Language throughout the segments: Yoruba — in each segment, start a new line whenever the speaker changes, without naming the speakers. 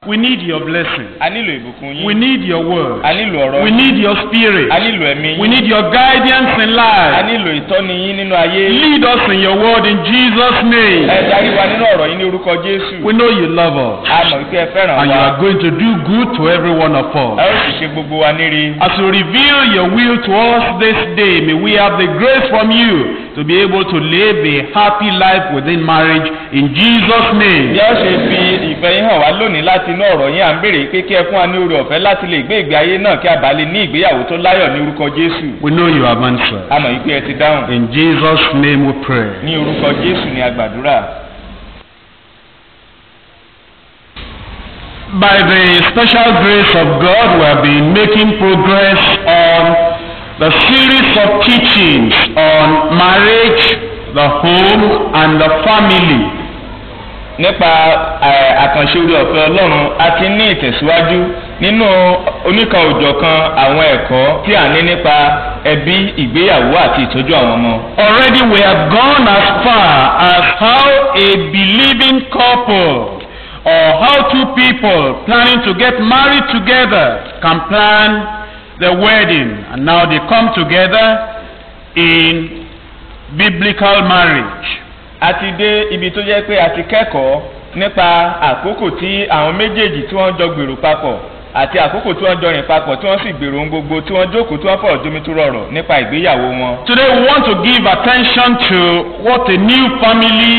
We need your blessing.
a nílò ìbùkún
We
yín
need your word.
a nílò ọ̀rọ̀
We
yín
need your spirit.
a nílò ẹ̀mí
We
yín
need your guidance in
a
life.
nílò ìtọ́ni yín nínú ayé
Lead us in your word in Jesus'
ẹ
name.
darí wa nínú ọ̀rọ̀ yín ní orúkọ jésù
We know you love us.
a mọ̀ wípé ẹ fẹ́ràn
And you
wa
are going to do good to every one of
ẹ
us.
ó sì ṣe gbogbo wa níre
As you reveal your will to us this day, may we have the grace from you to be able to live a happy life within marriage in Jesus'
bí
name.
a ṣe fi ìfẹ́ yín hàn wá lónìí láti inú ọ̀rọ̀ yín à ń béèrè pé kí ẹ fún wa ní oore ọ̀fẹ́ láti lè gbé ìgbé ayé náà kí a bá lè ní ìgbéyàwó tó láyọ̀ ní orúkọ jésù
We know you have answered.
a mọ̀ wípé ẹ ti dáhùn
In Jesus' name we pray.
ní orúkọ jésù ni a gbàdúrà
By the special grace of God, we have been making progress on the series of teachings on marriage, the home, and the family.
nípa ẹ, àkànṣe orí ọ̀fẹ́ ọlọ́run a ti ní ìtẹ̀síwájú nínú oníkan òjọ̀kan àwọn ẹ̀kọ́ tí à ń ní nípa ẹbí ìgbéyàwó àti ìtọ́jú àwọn ọmọ.
Already we have gone as far as how a believing couple or how two people planning to get married together can plan the wedding and now they come together in biblical marriage.
a ti dé ibi tó jẹ́ pé a ti kẹ́kọ̀ọ́ nípa àkókò tí àwọn méjèèjì tí wọ́n jọ gbèrò papọ̀ àti àkókò tí wọ́n jọ rìn papọ̀ tí wọ́n sì gbèrò ohun gbogbo tí wọ́n jókòó tí wọ́n fọ̀rọ̀ jómi tó rọrọ̀ nípa ìgbéyàwó wọn.
Today we want to give attention to what a new family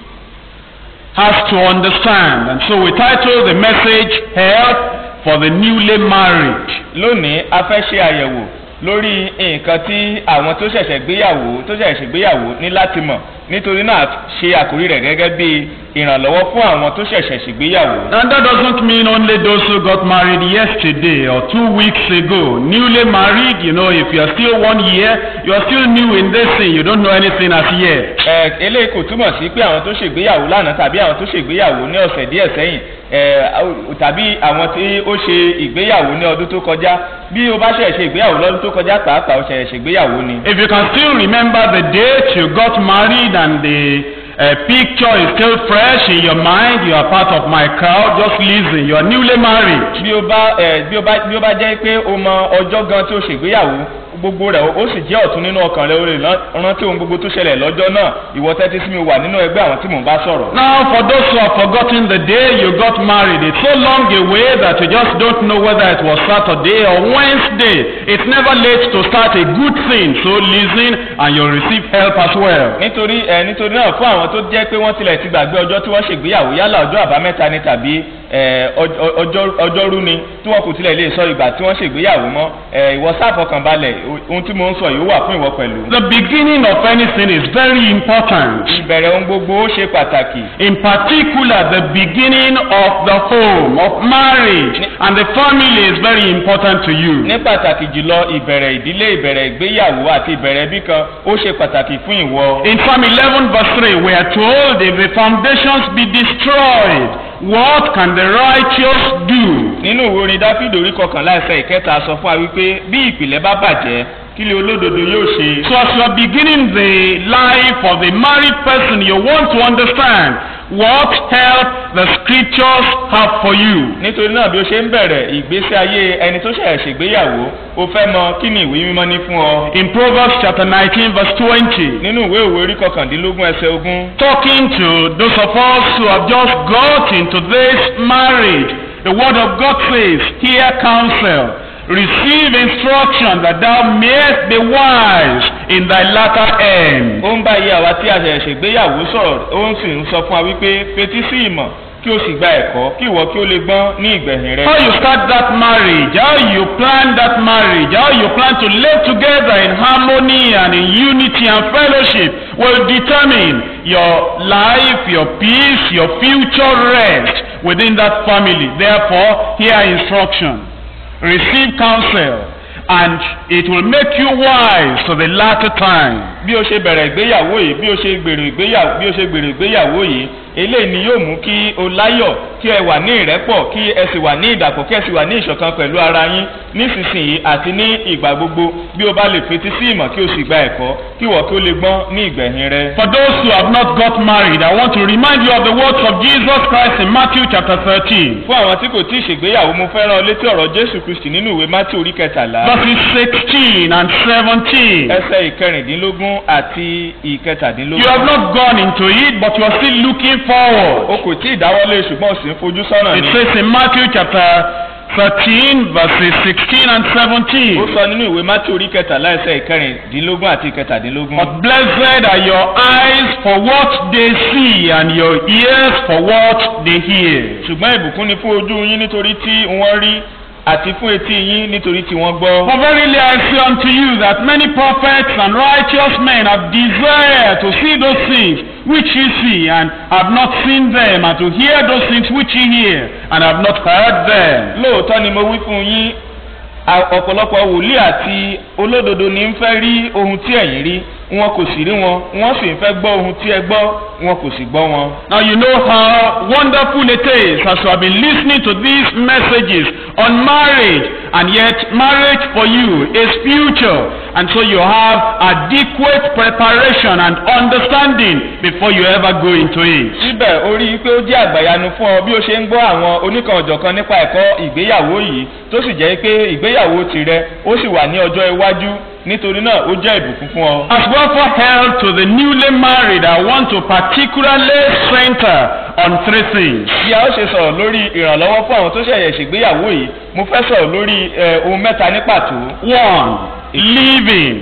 has to understand. And so we title the message Help for the Newly Married.
lónìí a fẹ́ ṣe àyẹ̀wò lórí nǹkan tí àwọn tó ṣẹ̀ṣẹ̀ gbéyàwó tó ṣẹ̀ṣẹ̀ gbéyàwó ní láti mọ̀ nítorí náà ṣe àkórí rẹ̀ gẹ́gẹ́ bí ìrànlọ́wọ́ fún àwọn tó ṣẹ̀ṣẹ̀ ṣègbéyàwó.
And that doesn't mean only those who got married yesterday or two weeks ago. Newly married, you know, if you're still one year, you're still new in this thing, you don't know anything as yet.
ẹ eléyìí kò túmọ̀ sí pé àwọn tó ṣègbéyàwó lánàá tàbí àwọn tó ṣègbéyàwó ní ọ̀sẹ̀ díẹ̀ sẹ́yìn ẹ tàbí àwọn tí ó ṣe ìgbéyàwó ní ọdún tó kọjá bí o bá ṣẹ̀ ṣe ìgbéyàwó lọ́dún tó kọjá pàápàá o ṣẹ̀ ṣègbéyàwó ni.
If you can still remember the date you got married and the uh, picture is still fresh in your mind, you are part of my crowd, just listen, you are newly married.
bí o bá ẹ bí o bá bí o bá jẹ́ pé o mọ ọjọ́ gan tí o ṣègbéyàwó gbogbo rẹ̀ ó sì jẹ́ ọ̀tún nínú ọkàn rẹ̀ o lè rántí ohun gbogbo tó ṣẹlẹ̀ lọ́jọ́ náà ìwọ tẹ́tí sí mi wà nínú ẹgbẹ́ àwọn tí mò ń bá sọ̀rọ̀.
Now, for those who have forgotten the day you got married, it's so long away that you just don't know whether it was Saturday or Wednesday. It's never late to start a good thing, so listen and you'll receive help as well.
nítorí ẹ nítorí náà fún àwọn tó jẹ́ pé wọ́n tilẹ̀ ti gbàgbé ọjọ́ tí wọ́n ṣègbéyàwó yálà ọjọ́ àbámẹ́ta ni tàbí ẹ, ọjọ́- ọjọ́- ọjọ́rú ni tí wọ́n kò tilẹ̀ lè sọ ìgbà tí wọ́n ṣègbéyàwó mọ́ ẹ, ìwọ sáfọkànbalẹ̀ ohun tí mo ń sọ yìí ó wà fún ìwọ pẹ̀lú.
The beginning of anything is very important.
ìbẹ̀rẹ̀ ohun gbogbo ó ṣe pàtàkì.
In particular, the beginning of the home, of marriage, and the family is very important to you.
ní pàtàkì jùlọ ìbẹ̀rẹ̀ ìdílé ìbẹ̀rẹ̀ ìgbéyàwó àti ìbẹ̀rẹ̀ ẹbí kan ó ṣe pàtàkì fún ìwọ.
In Psalm 11 verse 3, we are told if the foundations be destroyed, what can the righteous do?
nínú ìwé orin dáfídì orí kọkànlá ẹsẹ̀ ìkẹta sọ fún wa wípé bí ìpìlẹ̀ bá bàjẹ́ kí lè olódodo yóò ṣe.
So as you are beginning the life of a married person, you want to understand what help the scriptures have for you.
nítorí náà bí o ṣe ń bẹ̀rẹ̀ ìgbésí ayé ẹni tó ṣẹ̀ ṣègbéyàwó o fẹ́ mọ kí ni ìwé mímọ́ ní fún ọ.
In Proverbs chapter 19 verse 20,
nínú ìwé òwe orí kọkàndínlógún ẹsẹ̀ ogún
talking to those of us who have just got into this marriage, the word of God says, hear counsel, receive instruction that thou mayest be wise in thy latter end.
ó ń bá iye àwa tí a ṣẹ̀ ṣègbéyàwó sọ̀rọ̀ ó ń sì ń sọ fún wa wípé fetí sí ìmọ̀ kí o sì gba ẹ̀kọ́ kí ìwọ kí o lè gbọ́n ní ìgbẹ̀yìn rẹ.
How you start that marriage, how you plan that marriage, how you plan to live together in harmony and in unity and fellowship will determine your life, your peace, your future rest within that family. Therefore, hear instruction, receive counsel, and it will make you wise to the latter time.
bí o ṣe bẹ̀rẹ̀ ìgbéyàwó yìí bí o ṣe gbèrò ìgbéyàwó bí o ṣe gbèrò ìgbéyàwó yìí eléyìí ni yóò mú kí o láyọ̀ kí ẹ wà ní ìrẹ́pọ̀ kí ẹ sì wà ní ìdàpọ̀ kí ẹ sì wà ní ìṣọ̀kan pẹ̀lú ara yín nísinsìnyí àti ní ìgbà gbogbo bí o bá lè fetí sí ìmọ̀ kí o sì gba ẹ̀kọ́ kí wọ́n kí o lè gbọ́n ní ìgbẹ̀yìn rẹ.
For those who have not got married, I want to remind you of the words of Jesus Christ in Matthew chapter 13,
fún àwọn tí kò tí ì ṣègbéyàwó mo fẹ́ràn ọ létí ọ̀rọ̀ jésù kristi nínú ìwé mátí orí kẹtàlá
verses 16 and 17.
ẹsẹ̀ ìkẹrìndínlógún àti
You
ìkẹtàdínlógún.
have not gone into it, but you are still looking forward.
o kò tí ì dáwọ́lé ṣùgbọ́n o sì ń fojú sọ́nà
It
ni.
says in Matthew chapter 13, verses 16 and
ó
17.
sọ nínú ìwé mátí orí kẹtàlá ẹsẹ̀ ìkẹrìndínlógún àti ìkẹtàdínlógún.
But blessed are your eyes for what they see and your ears for what they hear.
ṣùgbọ́n ìbùkún ni fún ojú yín nítorí tí wọ́n rí àti fún etí yín nítorí tí wọ́n gbọ́.
For verily I say unto you that many prophets and righteous men have desired to see those things which ye see, and have not seen them, and to hear those things which ye hear, and have not heard them.
lóòótọ́ ni mo wí fún yín a- ọ̀pọ̀lọpọ̀ wòlíì àti olódodo ní ń fẹ́ rí ohun tí ẹ̀yin rí wọn kò sì rí wọn wọ́n sì ń fẹ́ gbọ́ ohun tí ẹ gbọ́ wọn kò sì gbọ́ wọn.
Now you know how wonderful it is as you have been listening to these messages on marriage, and yet marriage for you is future, and so you have adequate preparation and understanding before you ever go into it.
síbẹ̀ ó rí i pé ó jẹ́ àgbàyanu fún ọ bí ó ṣe ń gbọ́ àwọn oníkan ọ̀jọ̀kan nípa ẹ̀kọ́ ìgbéyàwó yìí tó sì jẹ́ pé ìgbéyàwó tirẹ̀ ó sì wà ní ọjọ́ iwájú nítorí náà ó jẹ́ ìbùkún fún ọ.
As well for help to the newly married, I want to particularly center on three things.
bí a ó ṣe sọ̀rọ̀ lórí ìrànlọ́wọ́ fún àwọn tó ṣẹ̀yẹ̀ ṣègbéyàwó yìí mo fẹ́ sọ̀rọ̀ lórí eh, ohun mẹ́ta ní pàtó.
One, living.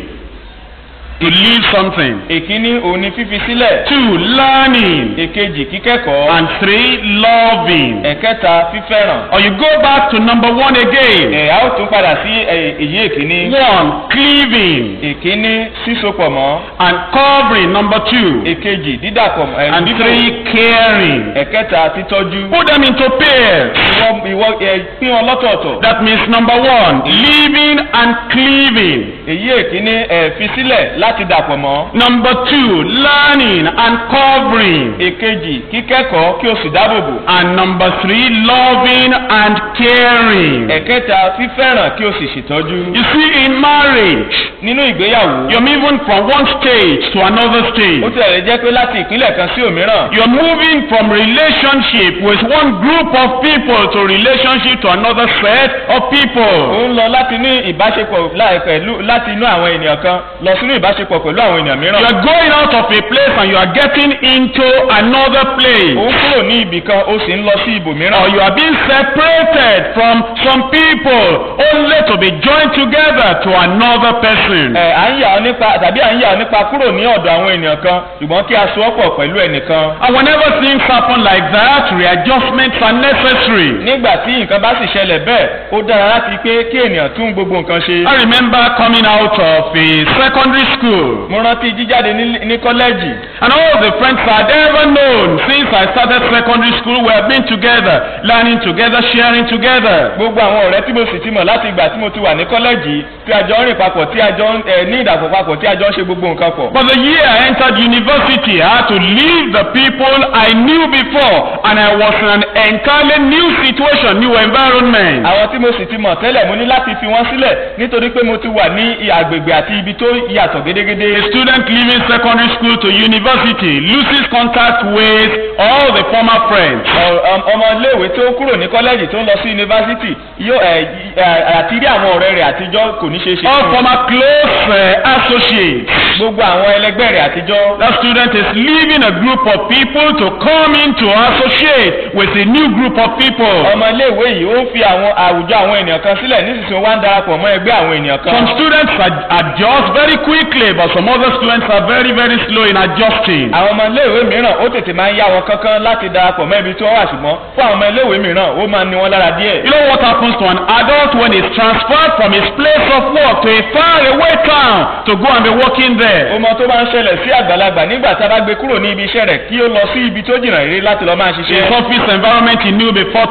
To leave something.
èkíní òun ni fífi sílẹ̀
Two, learning.
èkejì kíkẹ́kọ̀ọ́
And three, loving.
ẹ̀kẹta fífẹ́ràn.
Or you go back to number one again.
ẹ̀ a ó tún padà sí eh, èyí èkíní.
One, cleaving.
èkíní sísopọ̀ mọ́
And covering, number two.
èkejì dídàpọ̀ mọ́ ẹ̀
And
bíbò.
three, caring.
ẹ̀kẹta títọ́jú.
Put them into pairs.
ìwọ ìwọ ẹ pín wọn lọ́tọ̀ọ̀tọ̀.
That means number one, living and cleaving.
èyí èkíní ẹ fi sílẹ̀ láti dàpọ̀ mọ́.
Number two, learning and covering.
èkejì kíkẹ́kọ̀ọ́ kí o sì dáàbòbò.
And number three, loving and caring.
ẹ̀kẹta fífẹ́ràn kí o sì ṣètọ́jú.
You see, in marriage,
nínú ìgbéyàwó.
you're moving from one stage to another
ó
stage.
tilẹ̀ lè jẹ́ pé láti ìpínlẹ̀ kan sí òmíràn.
You're moving from relationship with one group of people to relationship to another set of
ó
people.
ń lọ láti ní ìbáṣepọ̀ láì pẹ̀lú láti inú àwọn ènìyàn kan lọ sínú ìbáṣepọ̀ pẹ̀lú àwọn ènìyàn mìíràn.
You're going out of a place and you are getting into another
ó
place.
ń kúrò ní ibì kan ó sì ń lọ sí
Or
ibòmíràn.
you are being separated from some people only to be joined together to another person.
ẹ à ń yà ọ́ nípa tàbí à ń yà ọ́ nípa kúrò ní ọ̀dọ̀ àwọn ènìyàn kan ṣùgbọ́n kí a so ọ́ pọ̀ pẹ̀lú ẹnìkan.
And whenever things happen like that, readjustments are necessary.
nígbà tí nǹkan bá sì ṣẹlẹ̀ bẹ́ẹ̀ ó dára láti pé kí ènìyàn tún gbogbo nǹkan ṣe.
I remember coming out of a secondary school
mo rántí jíjáde ní ní kọ́lẹ́jì
and all the friends I'd ever known since I started secondary school we have been together, learning together, sharing together.
gbogbo àwọn ọ̀rẹ́ tí mo sì ti mọ̀ láti ìgbà tí mo ti wà ní kọ́lẹ́jì tí a jọ ń rìn papọ̀ tí a jọ ń ẹ ní ìdàpọ̀ papọ̀ tí a jọ ń ṣe gbogbo nǹkan pọ̀.
But the year I entered university, I had to leave the people I knew before and I was in an entirely new situation, new environment.
àwọn tí mo sì ti mọ̀ tẹ́lẹ̀ mo ní láti fi wọ́n sílẹ̀ nítorí pé mo ti wà ní agbègbè àti ibi tó yàtọ̀ gédégédé.
A student leaving secondary school to university loses contact with all the former friends.
Ọ- ọm- ọmọ iléèwé tó kúrò ní kọ́lẹ́jì tó ń lọ sí yunifásitì yóò ẹ ẹ- àti rí àwọn ọ̀rẹ́ rẹ̀ àtijọ́ kò ní ṣeé ṣe.
All
fún un.
former close uh, associates.
gbogbo àwọn ẹlẹgbẹ́ rẹ̀ àtijọ́.
That student is leaving a group of people to come in to associate with a new group of people.
ọmọ iléèwé yìí ó ń fi àwọn àwùjọ àwọn ènìyàn kan sílẹ̀ nísinsìnyí wọ́n á ń darapọ̀ mọ́ ẹgbẹ́ àwọn ènìyàn kan.
Some students ad- adjust very quickly, but some other students are very, very slow in adjusting.
àwọn ọmọ iléèwé mìíràn ó tètè máa ń yá wọn kankan láti darapọ̀ mọ́ ibi tí wọ́n wà ṣùgbọ́n fún àwọn ọmọ iléèwé mìíràn ó máa ń ní wọn lára díẹ̀.
You know what happens to an adult when he's transferred from his place of work to a faraway town to go and be working there?
ọmọ tó bá ń ṣẹlẹ̀ sí àgbàlagbà nígbà tá a bá gbé kúrò ní ibi iṣẹ́ rẹ̀ kí ó lọ sí ibi tó jìnnà rere láti lọ máa
His
ṣiṣẹ́.
office environment he knew before totally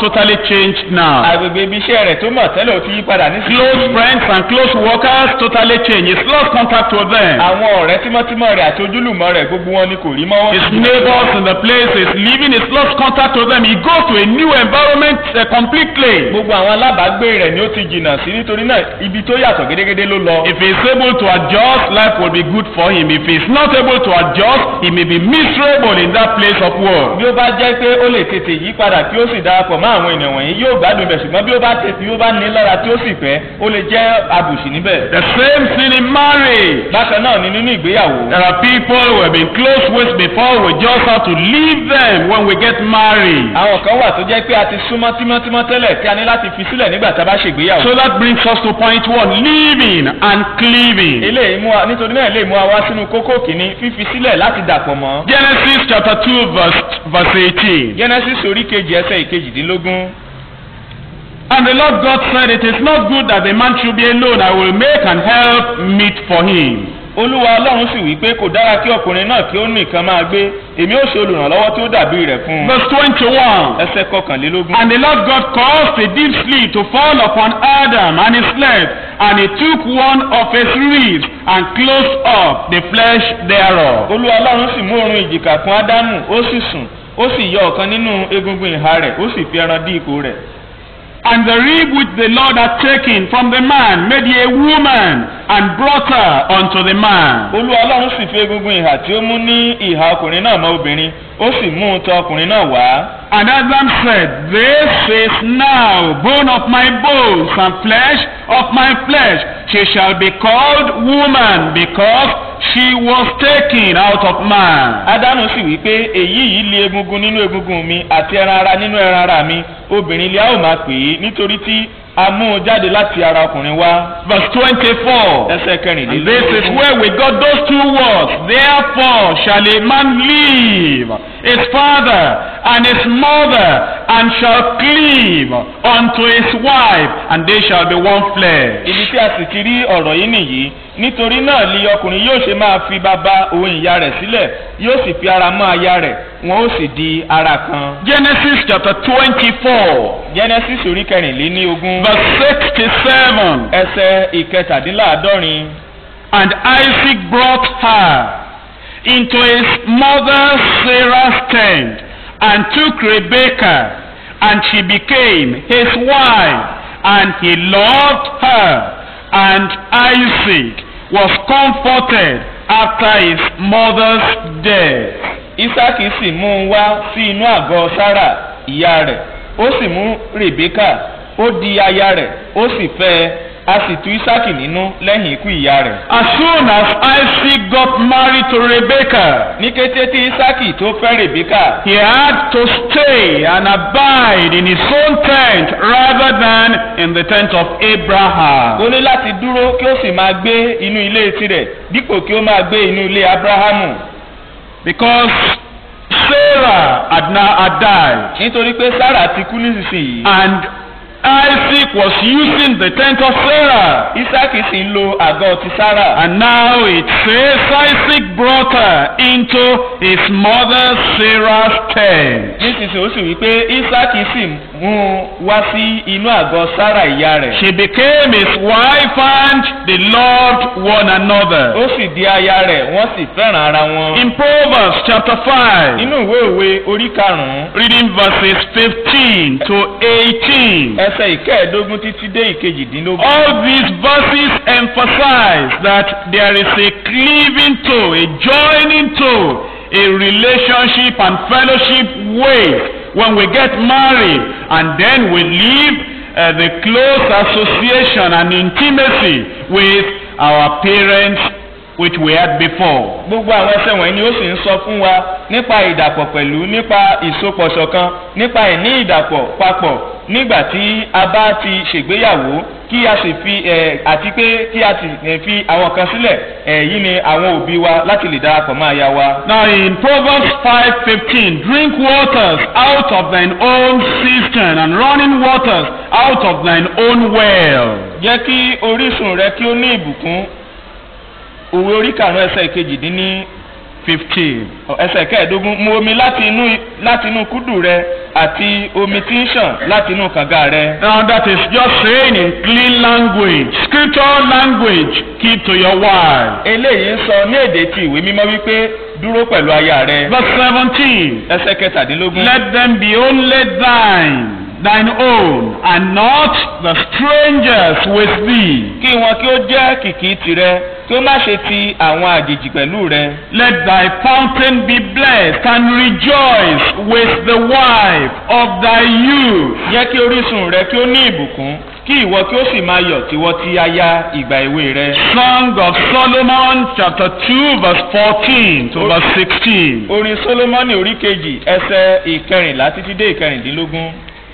changed now.
agbègbè ibi iṣẹ́ rẹ̀ tó mọ̀ tẹ́lẹ̀ ó ti yí padà
Close
nísinsìnyí.
friends and close workers totally changed. He's lost contact with them.
àwọn ọ̀rẹ́ tímọ́tímọ́ rẹ̀ àti ojúlùmọ̀ rẹ̀ gbogbo wọn ni kò rí mọ́.
His neighbors in the place he's living, he's lost contact with them. He goes to a new environment uh, completely.
gbogbo àwọn alábàágbé rẹ̀ ni ó ti jìnnà sí nítorí náà ibi tó yàtọ̀ gédégédé ló lọ.
If he's able to adjust, life will be good for him. If he's not able to adjust, he may be miserable in that place of work.
bí ó bá jẹ́ pé ó lè tètè yí padà tí ó sì darapọ̀ mọ́ àwọn ènìyàn wọ̀nyí yóò gbádùn ibẹ̀ ṣùgbọ́n bí ó bá tètè bí ó bá ní lára tí ó sì fẹ́ ó lè jẹ́ àbùsì níbẹ̀.
The same thing in marriage.
bákan náà ni nínú ìgbéyàwó.
There are people who have been close with before, we just have to leave them when we get married.
àwọn kan wà tó jẹ́ pé a ti súnmọ́ tímọ́tímọ́ tẹ́lẹ̀ tí a ní láti fi sílẹ̀ nígbà tá a bá ṣègbéyàwó.
So that brings us to point one, leaving and cleaving.
eléyìí mú wa nítorí náà lè mú wa wá sínú kókó kìíní fífi sílẹ̀ láti dàpọ̀ mọ́.
Genesis chapter 2 verse, verse 18.
genesis orí kejì ẹsẹ̀ ìkejìdínlógún.
And the Lord God said, It is not good that the man should be alone. I will make an help meet for him.
olúwa ọlọ́run sì wí pé kò dára kí ọkùnrin náà kí ó nìkan máa gbé èmi ó ṣe olùrànlọ́wọ́ tí ó dàbí rẹ̀ fún un.
Verse 21.
ẹsẹ̀ kọkànlélógún.
And the Lord God caused a deep sleep to fall upon Adam, and he slept. And he took one of his ribs and closed up the flesh thereof.
olúwa ọlọ́run sì mú oorun ìjìká fún ádámù ó sì sùn ó sì yọ ọ̀kan nínú egungun ìhà rẹ̀ ó sì fi ẹran dí ipò rẹ̀.
And the rib which the Lord had taken from the man made he a woman, and brought her unto the man.
olúwa ọlọ́run sì fi egungun ìhà tí ó mú ní ìhà ọkùnrin náà mọ́ obìnrin ó sì mú un tọ ọkùnrin náà wá.
And Adam said, This is now bone of my bones and flesh of my flesh. She shall be called woman because she was taken out of man.
ádámù sì wí pé èyí yìí lé egungun nínú egungun mi àti ẹran ara nínú ẹran ara mi obìnrin ilé a ó máa pè é nítorí tí a mú un jáde láti ara ọkùnrin wá.
Verse 24.
ẹsẹ̀
And this is
kẹrìnlélógún.
where we got those two words. Therefore shall a man leave his father and his mother and shall cleave unto his wife, and they shall be one flesh.
ibi tí a sì ti rí ọ̀rọ̀ yìí nìyí nítorí náà ni ọkùnrin yóò ṣe máa fi bàbá òun ìyá rẹ̀ sílẹ̀ yóò sì fi ara mọ́ aya rẹ̀ wọn ó sì di ara kan.
Genesis chapter 24,
genesis orí kẹrìnléní ogún
verse 67.
ẹsẹ̀ ìkẹtàdínláàádọ́rin.
And Isaac brought her into his mother Sarah's tent and took Rebekah, and she became his wife, and he loved her. And Isaac was comforted after his mother's death.
isaki sì mú un wá sí inú àgọ́ sára ìyá rẹ̀ ó sì mú rebeka ó di aya rẹ̀ ó sì fẹ́ ẹ a sì tu isaki nínú lẹ́yìn ikú ìyá rẹ̀.
As soon as Isaac got married to Rebekah,
ní kété tí isaki tó fẹ́ rebeka
he had to stay and abide in his own tent rather than in the tent of Abraham.
ó ní láti dúró kí ó sì máa gbé inú ilé tirẹ̀ dípò kí ó máa gbé inú ilé abrahamu
Because Sarah had now had died,
nítorí pé sarah ti kú nísinsìnyí
and Isaac was using the tent of Sarah.
isaki sì ń lo àgọ́ ti sarah.
And now it says Isaac brought her into his mother Sarah's tent.
nísinsìnyí ó sì wí pé isaki sì mú un wá sí inú àgọ́ sarah ìyá rẹ̀.
She became his wife and they loved one another.
ó sì di aya rẹ̀ wọ́n sì fẹ́ràn ara wọn.
In Proverbs chapter 5,
nínú ìwé òwe orí karùn-ún
reading verses 15 to 18.
ẹsẹ̀ ìkẹẹ̀ẹ́dógún títí dé ìkejìdínlógún.
All these verses emphasize that there is a cleaving to, a joining to, a relationship and fellowship with when we get married and then we live uh, the close association and intimacy with our parents which we had before.
gbogbo àwọn ẹsẹ̀ wọ̀nyí ni ó sì ń sọ fún wa nípa ìdàpọ̀ pẹ̀lú nípa ìsopọ̀ ṣọ̀kan nípa ìní ìdàpọ̀ papọ̀ nígbà tí a bá ti ṣègbéyàwó kí a sì fi ẹ̀ àti pé kí a sì ẹ̀ fi àwọn kan sílẹ̀ ẹ̀ yìí ni àwọn òbí wa láti lè darapọ̀ mọ́ aya wa.
Now in Proverbs 5:15, drink waters out of thine own cistern and running waters out of thine own well.
jẹ́ kí orísun rẹ kí ó ní ìbùkún òwe orí karùn-ún ẹsẹ̀ ìkejìdínní
15.
ẹsẹ̀ kẹẹ̀ẹ́dógún mu omi láti inú láti inú kúdù rẹ àti omi tí ń ṣàn láti inú kànga rẹ.
Now that is just saying in clean language, scriptural language, keep to your wife.
eléyìí ń sọ ní èdè ti ìwé mímọ́ wípé dúró pẹ̀lú aya rẹ.
Verse 17.
ẹsẹ̀ kẹtàdínlógún.
Let them be only thine, thine own, and not the strangers with thee.
kí wọn kí ó jẹ́ kìkì tirẹ̀ kí ó má ṣe ti àwọn àjèjì pẹ̀lú rẹ.
Let thy fountain be blessed and rejoice with the wife of thy youth.
jẹ́ kí orísun rẹ kí ó ní ìbùkún kí ìwọ kí ó sì máa yọ̀ tiwọ́ ti aya ìgbà èwe rẹ.
Song of Solomon chapter 2 verse 14 to verse 16.
orin solomoni orí kejì ẹsẹ̀ ìkẹrìnlá títí dé ìkẹrìndínlógún.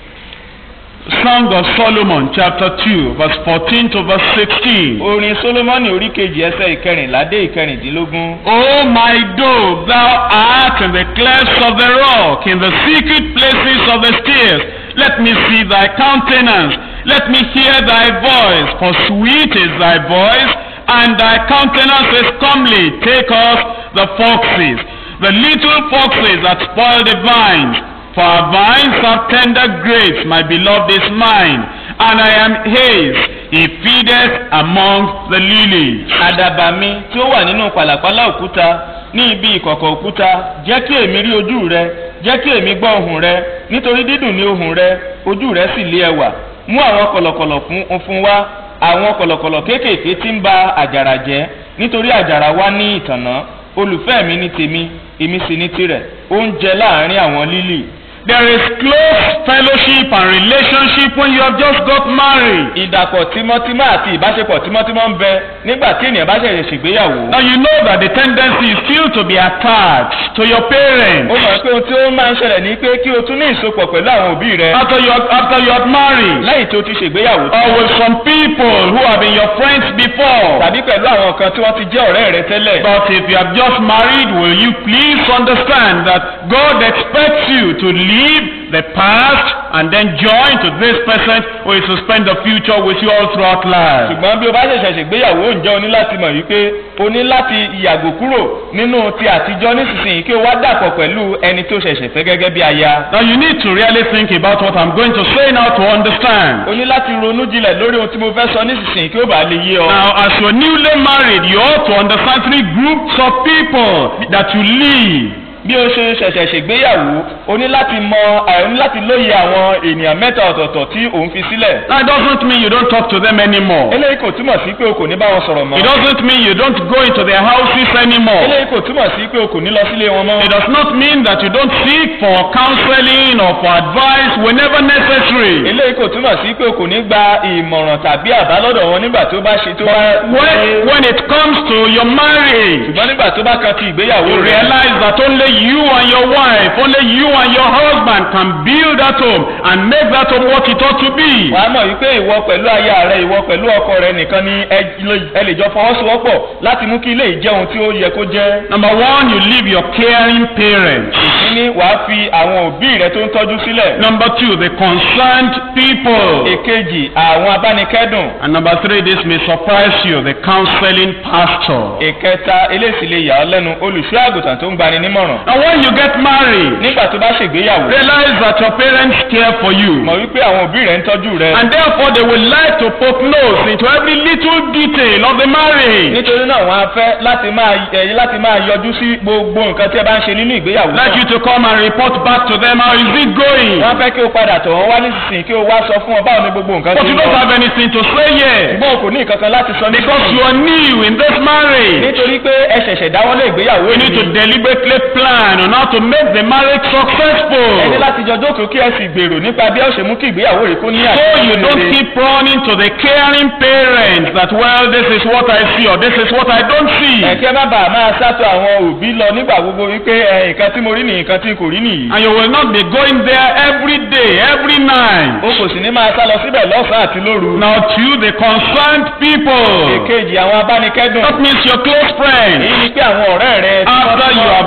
Song of Solomon chapter 2 verse 14 to verse 16.
orin solomoni orí kejì ẹsẹ̀ ìkẹrìnlá dé ìkẹrìndínlógún.
O my dove, thou art in the clefts of the rock, in the secret places of the stairs. Let me see thy countenance. Let me hear thy voice, for sweet is thy voice, and thy countenance is comely. Take us the foxes, the little foxes that spoil the vines. For our vines have tender grapes, my beloved is mine, and I am his. He feedeth among the lilies.
àdàbà mi tí ó wà nínú pàlàpàlà òkúta ní ibi ìkọ̀kọ̀ òkúta jẹ́ kí èmi rí ojú rẹ jẹ́ kí èmi gbọ́ ohùn rẹ nítorí dídùn ní ohùn rẹ ojú rẹ sì lé ẹwà mú àwọn kọ̀lọ̀kọ̀lọ̀ fún fún wa àwọn kọ̀lọ̀kọ̀lọ̀ kéékèèké tí ń ba àjàrà jẹ́ nítorí àjàrà wa ní ìtànná olùfẹ́ mi ní tèmi èmi sì ní tirẹ̀ oúnjẹ láàrin àwọn lílì
There is close fellowship and relationship when you have just got married.
ìdàpọ̀ tímọ́tímọ́ àti ìbáṣepọ̀ tímọ́tímọ́ ń bẹ nígbà tí ènìyàn bá ṣẹ̀ṣẹ̀ ṣègbéyàwó.
Now you know that the tendency is still to be attached to your
ó
parents.
mọ̀ pé ohun tí ó máa ń ṣẹlẹ̀ ní pé kí o tún ní ìsopọ̀ pẹ̀lú àwọn òbí rẹ
After you have, after you have married,
lẹ́yìn tí o ti ṣègbéyàwó
or with some people who have been your friends before.
tàbí pẹ̀lú àwọn kan tí wọ́n ti jẹ́ ọ̀rẹ́ rẹ tẹ́lẹ̀.
But if you have just married, will you please understand that God expects you to leave the past and then join to this person who is to spend the future with you all throughout life.
ṣùgbọ́n bí o bá ṣẹ̀ṣẹ̀ ṣègbéyàwó ǹjẹ́ o ní láti mọ̀ wípé o ní láti yàgò kúrò nínú ti àtijọ́ nísinsìnyí kí o wá dàpọ̀ pẹ̀lú ẹni tó ṣẹ̀ṣẹ̀ fẹ́ gẹ́gẹ́ bí aya.
Now you need to really think about what I'm going to say now to understand.
o ní láti ronú jinlẹ̀ lórí ohun tí mo fẹ́ sọ nísinsìnyí kí ó bàa lè yé ọ.
Now, as you're newly married, you ought to understand three groups of people that you leave.
bí o ṣe ṣẹ̀ṣẹ̀ ṣègbéyàwó o ní láti mọ ẹ, o ní láti lóye àwọn ènìyàn mẹ́ta ọ̀tọ̀ọ̀tọ̀ tí òun fi sílẹ̀.
That doesn't mean you don't talk to them anymore.
eléyìí kò túmọ̀ sí pé o kò ní bá wọn sọ̀rọ̀ mọ́.
It doesn't mean you don't go into their houses anymore.
eléyìí kò túmọ̀ sí pé o kò ní lọ sílé wọn mọ́.
It does not mean that you don't seek for counseling or for advice whenever necessary.
eléyìí kò túmọ̀ sí pé o kò ní gba ìmọ̀ràn tàbí àbá lọ́dọ̀ wọn nígbà tó bá ṣe tó bá.
When, when it comes to your marriage,
ṣùgbọ́n nígbà tó bá kan ti ìgbéyàwó
you
rẹ̀.
realize that only you and your wife, only you and your husband can build that home and make that home what it ought to be.
wà á mọ̀ wípé ìwọ pẹ̀lú aya rẹ ìwọ pẹ̀lú ọkọ rẹ nìkan ni ẹ lè- ẹ lè jọ fọwọ́sowọ́pọ̀ láti mú kí ilé yìí jẹ́ ohun tí ó yẹ kó jẹ́.
Number one, you leave your caring parents.
ìkíní wàá fi àwọn òbí rẹ tó ń tọ́jú sílẹ̀.
Number two, the concerned people.
èkejì àwọn abánikẹ́dùn.
And number three, this may surprise you, the counseling pastor.
ìkẹta eléyìí lè yà ọ́ lẹ́nu olùṣọ́ àgùntàn tó ń gbani nímọ̀ràn.
Now when you get married,
nígbà tó bá ṣègbéyàwó
realize that your parents care for you.
mọ̀ wípé àwọn òbí rẹ̀ ń tọ́jú rẹ.
And therefore they will like to poke nose into every little detail of the marriage.
nítorí náà wọ́n á fẹ́ láti máa ẹ láti máa yọjú sí gbogbo nǹkan tí ẹ bá ń ṣe nínú ìgbéyàwó
Like
náà.
you to come and report back to them, how is it going?
wọ́n fẹ́ kí o padà tọ̀ wọ́n wá nísinsìnyí kí o wá sọ fún wọn báwo ni gbogbo nǹkan
But
ṣe
you
ń
don't
lọ.
have anything to say yet.
ṣùgbọ́n o kò ní nǹkan kan láti sọ
Because you
nísinsìnyí.
are new in this marriage.
nítorí pé ẹ ṣẹ̀ṣẹ̀ dáwọ́lé ìgbéyàwó
We need to
yìí.
deliberately plan on how to make the marriage
ẹ ní
successful.
láti jọ jókòó kí ẹ sì gbèrò nípa bí ẹ ṣe mú kí ìgbéyàwó rẹ kó ní
So you
àṣeyọrí
don't
rere.
keep running to the caring parents that, well, this is what I see or this is what I don't see.
ẹ̀kẹ́ má bàa máa sátọ̀ àwọn òbí lọ nígbà gbogbo wípé ẹ, nǹkan tí mo rí nìyí nǹkan tí kò rí nìyí.
And you will not be going there every day, every night.
o kò sì ní máa sá lọ síbẹ̀ lọ́sàn-án àti lóru.
Now, to the concerned people,
èkejì àwọn abánikẹ́dùn.
that means your close friends.
èyí ni pé àwọn ọ̀rẹ́ rẹ. tí wọ́n
After you
súnmọ́,
have got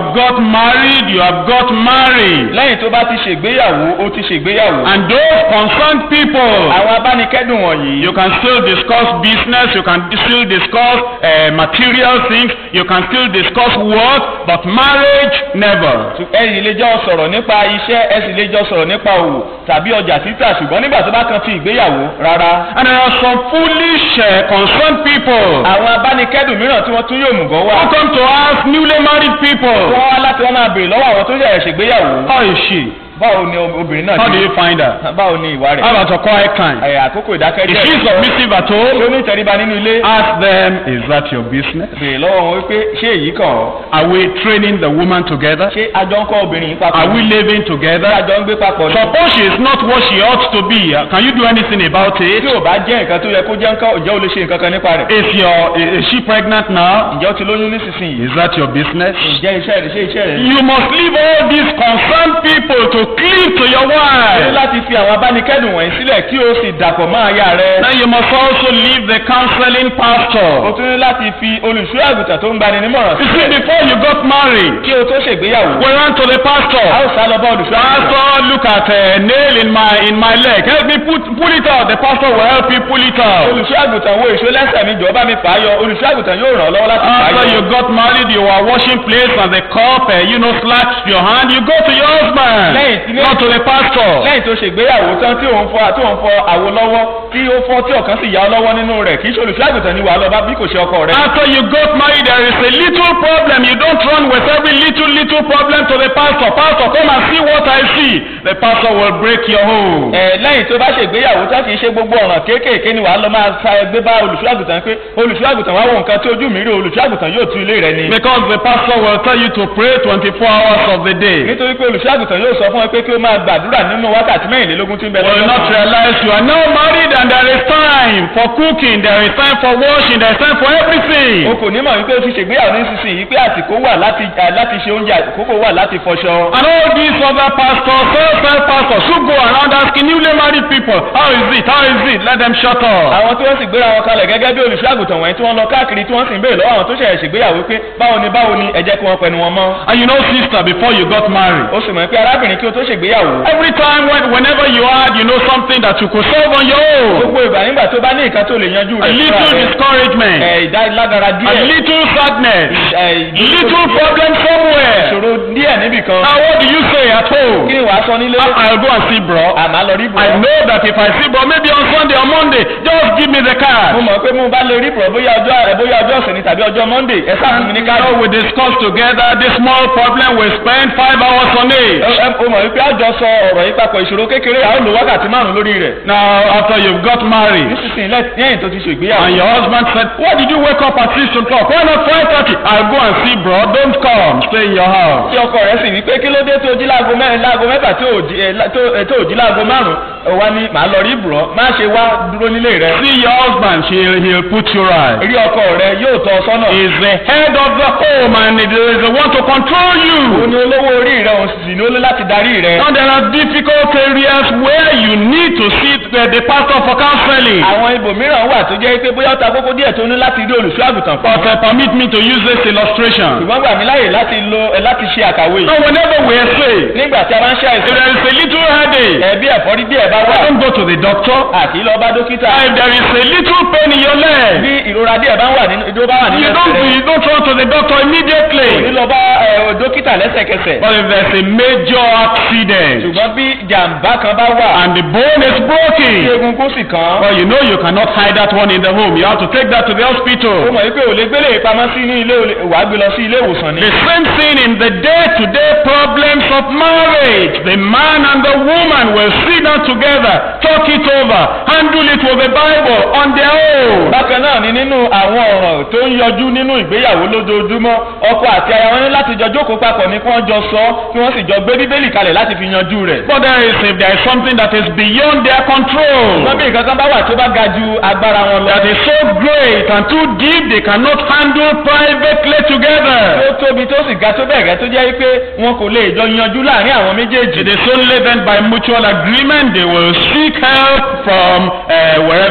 married, you have got married.
lẹ́yìn tó bá ti ṣègbéyàwó ó ti ṣègbéyàwó.
And those concerned people,
àwọn abánikẹ́dùn wọ̀nyí.
you can still discuss business, you can still discuss uh, material things, you can still discuss work, but marriage, never.
ẹ sì lè jọ sọ̀rọ̀ nípa iṣẹ́ ẹ sì lè jọ sọ̀rọ̀ nípa òwò tàbí ọjà títà ṣùgbọ́n nígbà tó bá kan ti ìgbéyàwó rárá.
And there are some foolish, uh, concerned people
àwọn abánikẹ́dùn mìíràn tí wọ́n tún yóò mùgọ́ wá.
who come to ask newly married people,
wọ́n wá láti wọ́n máa béèrè lọ́wọ́ àwọn tó ṣẹ̀ṣẹ̀ ṣègbéyàwó.
how is she?
báwo ni obìnrin náà
How
ti
do you find her?
báwo ni ìwà rẹ̀.
How about her quiet time?
Ẹ̀, àkókò
Is
ìdákẹ́jẹ́
she
rẹ̀.
submissive at
ṣé ó
all?
ní ìtẹríba nínú ilé.
Ask them, is that your business?
béèrè lọ́wọ́ wọn wípé ṣé èyí kàn ọ́.
Are we training the woman together?
ṣé àjọ ń kọ́ obìnrin yìí papọ̀.
Are we living
ṣé
together?
àjọ ń gbé papọ̀ ni.
Suppose she is not what she ought to be. Uh, Can you do anything about
tí
it?
ò bá jẹ́ nǹkan tó yẹ kó jẹ́ nǹkan ǹjẹ́ o lè ṣe nǹkan kan nípa rẹ̀.
Is your is she pregnant now?
ǹjẹ́ o ti lóyún nísinsìnyí.
Is that your business?
ǹjẹ́ iṣẹ́ rẹ̀ ṣé iṣẹ́ rẹ̀.
You must leave all these concerned people to cleave to your
o ní
wife.
láti fi àwọn abánikẹ́dùn wọ̀nyí sílẹ̀ kí o sì dàpọ̀ mọ́ aya rẹ̀.
Then you must also leave the counseling
o
pastor.
tún ní láti fi olùṣọ́ àgùntàn tó ń gbani nímọ̀ràn
You see,
sílẹ̀
before you got married,
kí o tó ṣègbéyàwó.
we ran to the
a
pastor.
ó sá lọ bá olùṣọ́ àgùntàn.
Pastor, look at a nail in my in my leg. Help me put pull it out. The pastor will help you pull it out.
olùṣọ́ àgùntàn wo èso lẹ́sẹ̀ mi jọ̀ọ́ bá mi fà á yọ olùṣọ́ àgùntàn yóò ràn ọ́ lọ́wọ́ láti fà á
After you
yọ.
got married, you were washing plates and the cup, uh, you know, slapped your hand. You go to your husband,
Lẹ́yìn tí-
not to the pastor.
lẹ́yìn tó ṣègbéyàwó tán tí òun fọ tí òun fọ àwo lọ́wọ́ tí ó fọ́ tí ọ̀kan sì yá ọ lọ́wọ́ nínú rẹ̀ kì í ṣe olùṣọ́ àgùntàn ni wàá lọ bá bí kò ṣe ọkọ rẹ̀.
After you got married, there is a little problem. You don't run with every little, little problem to the pastor. Pastor, come and see what I see. The pastor will break your home.
ẹ lẹ́yìn tó bá ṣègbéyàwó tán kì í ṣe gbogbo ọ̀ràn kéékèèké ni wàá lọ máa sa ẹgbẹ́ bá olùṣọ́ àgùntàn pé olùṣọ́ àgùntàn wá wo nǹkan tí ojú mi rí olùṣọ́ àgùntàn yóò tú ilé rẹ ni.
Because the pastor will tell you to pray 24 hours of the day.
nítorí pé olùṣọ́ àgùntàn yóò sọ fún ẹ pé kí o máa gbàdúrà nínú wákàtí mẹ́rìnlélógún tí ń bẹ
will not
lọ́jọ́ kan.
realize you are now married and there is time for cooking, there is time for washing, there is time for
o
everything.
kò ní mọ̀ wípé o ti ṣègbéyàwó nísinsìnyí pé àsìkò wà láti à, láti ṣe oúnjẹ àkókò wà láti fọṣọ.
And all these other pastors, self-help pastors who go around asking newly married people, how is it, how is it, let them shut up.
àwọn tí wọ́n sì gbéra wọn kalẹ̀ gẹ́gẹ́ bí olùṣọ́ àgùntàn wọ̀nyí tí wọ́n lọ káàkiri tí wọ́n sì ń béèrè lọ́wọ́ àwọn tó ṣẹ̀ṣẹ̀ ṣègbéyàwó pé báwo ni báwo ni ẹ jẹ́ kí wọ́n pẹnu wọn mọ́.
And you know, sister, before you got married,
ó sì mọ̀ pé arábìnrin kí o tó ṣègbéyàwó.
every time when, whenever you had, you know, something that you could solve on your own,
gbogbo ìgbà nígbà tó bá ní nǹkan tó lè yanjú
a
rẹ̀
little
fúnra rẹ̀,
discouragement,
ẹ̀, ìdálágara
a
díẹ̀
little sadness,
ẹ̀,
little problem somewhere.
ìṣòro díẹ̀ níbì kan.
Now, what do you say at home?
kí ni wàá sọ nílé.
I- I'll go and see bro.
àmà lọ rí bùrọ̀.
I know that if I see bro, maybe on Sunday or Monday, just give me the
mo
card.
mọ̀ pé mo bá lè rí bùrọ̀ bóyá ọjọ́ rẹ̀ bóyá ọjọ́ ọ̀sẹ̀ ni tàbí ọjọ́ monday ẹ sáà fún mi ní
You
káàdì.
know, we discuss together this small problem. We spend five hours on
Ẹ-
it.
ẹ- o mọ̀ wípé àjọ sọ ọ̀rọ̀ yìí papọ̀ ìṣòro kékeré àwọn lò wákàtí márùn lórí rẹ̀.
Now, after you've got married,
nísinsìnyí lẹ́- lẹ́yìn tó ti ṣègbéyàwó.
and your husband said, "Why did you wake up at six o'clock? Why not five thirty? I'll go and see bro. Don't come. Stay in your house."
tí ọkọ rẹ̀ sì wí pé kí ló dé tó jí láago mẹ́rin láago mẹ́fà tó ò jí ẹ, lá- tó ẹ, tó ò jí láago márùn ún wá ní màá lọ rí bùrọ̀ má ṣe wá dúró nílé rẹ̀.
See your husband. He'll he'll put you right.
rí ọkọ rẹ̀ yóò tọ́ ọ sọ́nà.
He's the head of the home, and he is the one to control
òun
you.
ni olówó orí rẹ̀ òun sì ní ó lé láti darí rẹ̀.
Now there are difficult areas where you need to see the, the pastor for counseling.
àwọn ibòmíràn wà tó jẹ́ pé bóyá ó ta kókó díẹ̀ tó ní láti rí olùṣọ́ àgùntàn fún.
But uh, permit me to use this illustration.
ṣùgbọ́n gbà mí láyè láti lo ẹ, láti ṣe àkàwé yìí.
Now whenever we are sick,
nígbà tí a bá ń ṣe
if
àìsàn
there is a little headache,
ẹbí ẹ̀fọ́rí díẹ̀ bá wà
don't go to the doctor.
àti lọ bá dókítà.
If there is a little pain in your leg,
bí ìrora díẹ̀ bá wà nínú ìdó bá wà nínú
you
ẹsẹ̀
don't
rẹ̀
you don't run to the doctor
kò ní
immediately.
lọ bá ẹ, dókítà lẹ́sẹ̀kẹsẹ̀.
But if there's a major accident
ṣùgbọ́n bí jàǹbá kan bá wà
and the bone is
tí
broken,
egungun sì kàn án.
well, you know you cannot hide that one in the home. You have to take that to the
ó
hospital.
mọ̀ wípé ò lè gbélé ìpamọ́ sí ní ilé olè- wàá gbé lọ sí ilé ìwòsàn ni.
The same thing in the day-to-day problems of marriage. The man and the woman will sit down together, talk it over, handle it with the Bible on their own.
bákan náà ni nínú àwọn ọ̀ràn tó ń yọjú nínú ìgbéyàwó lójoojúmọ́ ọkọ àti aya wọn ní láti jọ jókòó papọ̀ ní kí wọ́n jọ sọ kí wọ́n sì jọ gbé bíbélì kalẹ̀ láti fi yanjú rẹ̀.
But there is if there is something that is beyond their control,
wọ́n bí nǹkan kan bá wà tó bá ga ju agbára wọn lọ.
that is so great and too deep they cannot handle privately
tó
together.
tóbi tó sì ga tó bẹ́ẹ̀ gẹ́ tó jẹ́ pé wọn kò lè jọ yanjú láàrin àwọn méjèèjì.
It is only then by mutual agreement they will seek help from uh, wherever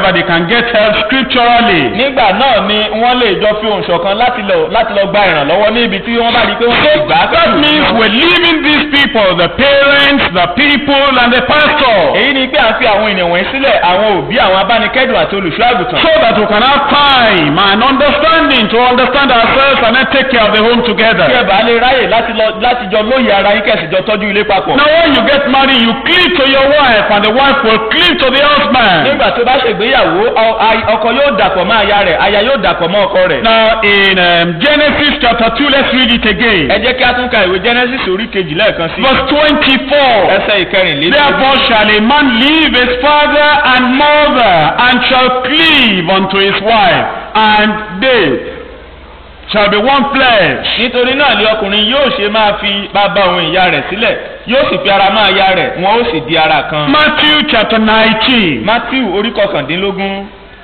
that they can get help scripturally.
nígbà náà ni wọ́n lè jọ fi ohùn ṣọ̀kan láti lọ láti lọ gba ìrànlọ́wọ́ ní ibi tí wọ́n bá di pé wọ́n ti gbà á
That means we're leaving these people, the parents, the people, and the pastor,
èyí ni pé à ń fi àwọn ènìyàn wọ̀nyí sílẹ̀ àwọn òbí àwọn abánikẹ́dùn àti olùṣọ́ àgùntàn.
so that we can have time and understanding to understand ourselves and then take care of the home
kí ẹ
together.
bá lè ráyè láti lọ láti jọ lóye ara yín kẹ̀sì jọ tọ́jú ilé papọ̀.
Now, when you get married, you cleave to your wife, and the wife will cleave to the husband.
nígbà tó bá ṣègbéyàwó ọ- a- ọkọ yóò dàpọ̀ mọ́ aya rẹ̀ aya yóò dàpọ̀ mọ́ ọkọ rẹ̀.
Now, in um, Genesis chapter 2, let's read it
ẹ
again.
jẹ́ kí a tún ka ìwé genesis orí kejì lẹ́ẹ̀kan sí.
Verse 24.
ẹsẹ̀ ìkẹrìnlélógún.
Therefore shall a man leave his father and mother, and shall cleave unto his wife, and they shall be one flesh.
nítorí náà ni ọkùnrin yóò ṣe máa fi bàbá òun ìyá rẹ̀ sílẹ̀ yóò sì fi ara mọ́ aya rẹ̀ wọn ó sì di ara kan.
Matthew chapter 19,
matthew orí kọkàndínlógún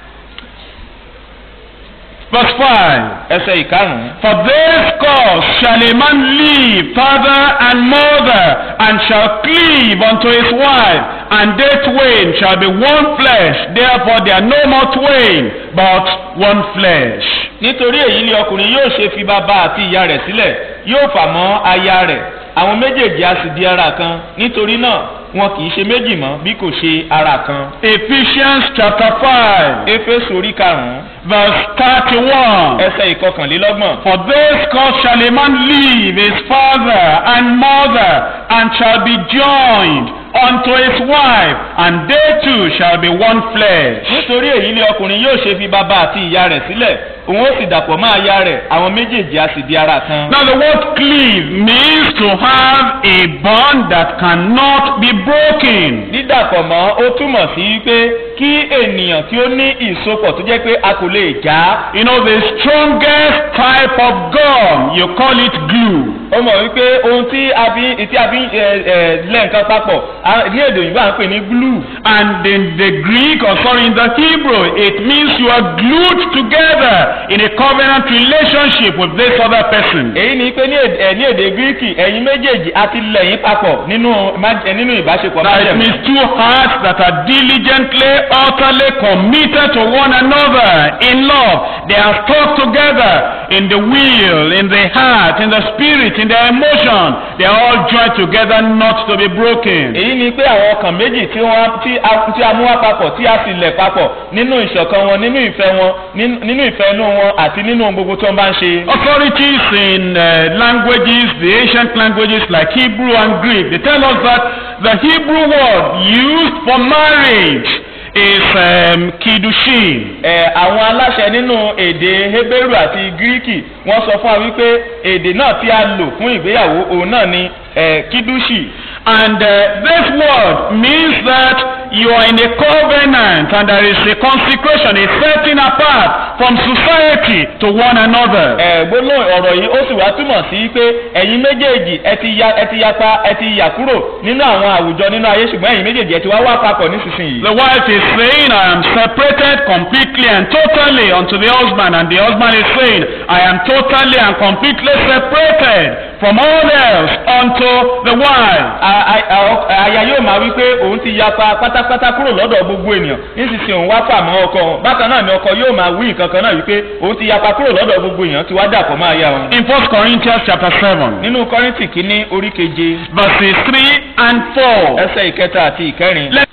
verse 5.
ẹsẹ̀ ìkarùn-ún.
For this cause shall a man leave father and mother, and shall cleave unto his wife, and they twain shall be one flesh. Therefore they are no more twain, but one flesh.
nítorí èyí ni ọkùnrin yóò ṣe fi bàbá àti ìyá rẹ̀ sílẹ̀ yóò fà mọ́ aya rẹ̀ àwọn méjèèjì á sì di ara kan nítorí náà wọn kì í ṣe méjì mọ́ bí kò ṣe ara kan.
Ephesians chapter 5,
éfésù orí karùn-ún
verse 31.
ẹsẹ̀ ìkọkànlélọ́gbọ̀n.
For this cause shall a man leave his father and mother, and shall be joined unto his wife, and they two shall be one flesh.
nítorí èyí ni ọkùnrin yóò ṣe fi bàbá àti ìyá rẹ̀ sílẹ̀ òun ó sì dàpọ̀ mọ́ aya rẹ̀ àwọn méjèèjì á sì di ara kan.
Now the word cleave means to have a bond that cannot be broken.
dídàpọ̀ mọ́ ó túmọ̀ sí pé kí ènìyàn tí ó ní ìsopọ̀ tó jẹ́ pé a kò lè já.
You know the strongest type of gum, you call it glue.
ó mọ̀ wípé ohun tí a fi tí a fi ẹ ẹ lẹ́ nǹkan papọ̀ a- ní èdè òyìnbó à ń pè ní glue.
And in the Greek, or sorry, in the Hebrew, it means you are glued together in a covenant relationship with this other person.
èyí ni pé ní èdè ẹ, ní èdè gíríkì ẹ̀yin méjèèjì a ti lẹ̀ yín papọ̀ nínú má- ẹ, nínú ìbáṣepọ̀
Now it
májẹ̀mú.
means two hearts that are diligently, utterly committed to one another in love. They are stuck together in the will, in the heart, in the spirit, in their emotion. They are all joined together not to be broken.
èyí ni pé àwọn ọkàn méjì tí wọ́n tí a tí a mú wá papọ̀ tí a sì lẹ̀ papọ̀ nínú ìṣọ̀kan wọn nínú ìfẹ́ wọn nínú nínú ìfẹ́ inú wọn àti nínú ohun gbogbo tó ń bá ń ṣe.
Authorities in uh, languages, the ancient languages like Hebrew and Greek, they tell us that the Hebrew word used for marriage is um, kiddushin.
ẹ àwọn aláṣẹ nínú èdè Hébérù àti Gíríkì wọ́n sọ fún wa wípé èdè náà tí a lò fún ìgbéyàwó òun náà ni ẹ kídúṣì.
And uh, this word means that you are in a covenant and there is a consecration, a setting apart from society to one another.
ẹ gbólóhùn ọ̀rọ̀ yìí ó sì wá túmọ̀ sí pé ẹ̀yin méjèèjì ẹ ti ya ẹ ti yapa ẹ ti yà kúrò nínú àwọn àwùjọ nínú ayé ṣùgbọ́n ẹ̀yin méjèèjì ẹ ti wá wá papọ̀ nísinsìnyí.
The wife is saying, I am separated completely and totally unto the husband, and the husband is saying, I am totally and completely separated from all else unto the wife.
A- a- a- aya yóò máa wí pé òun ti yapa pátápátá kúrò lọ́dọ̀ gbogbo ènìyàn nísinsìnyí òun wá fà mọ́ ọkọ òun bákan náà ni ọkọ yóò máa wí nǹkan kan náà wípé òun ti yapa kúrò lọ́dọ̀ gbogbo èèyàn ti wá dàpọ̀ máa yá òun.
In 1 Corinthians chapter 7,
nínú kọ́rìntì kínní orí keje
verses 3 and 4.
ẹsẹ̀ ìkẹta àti ìkẹrin.
Let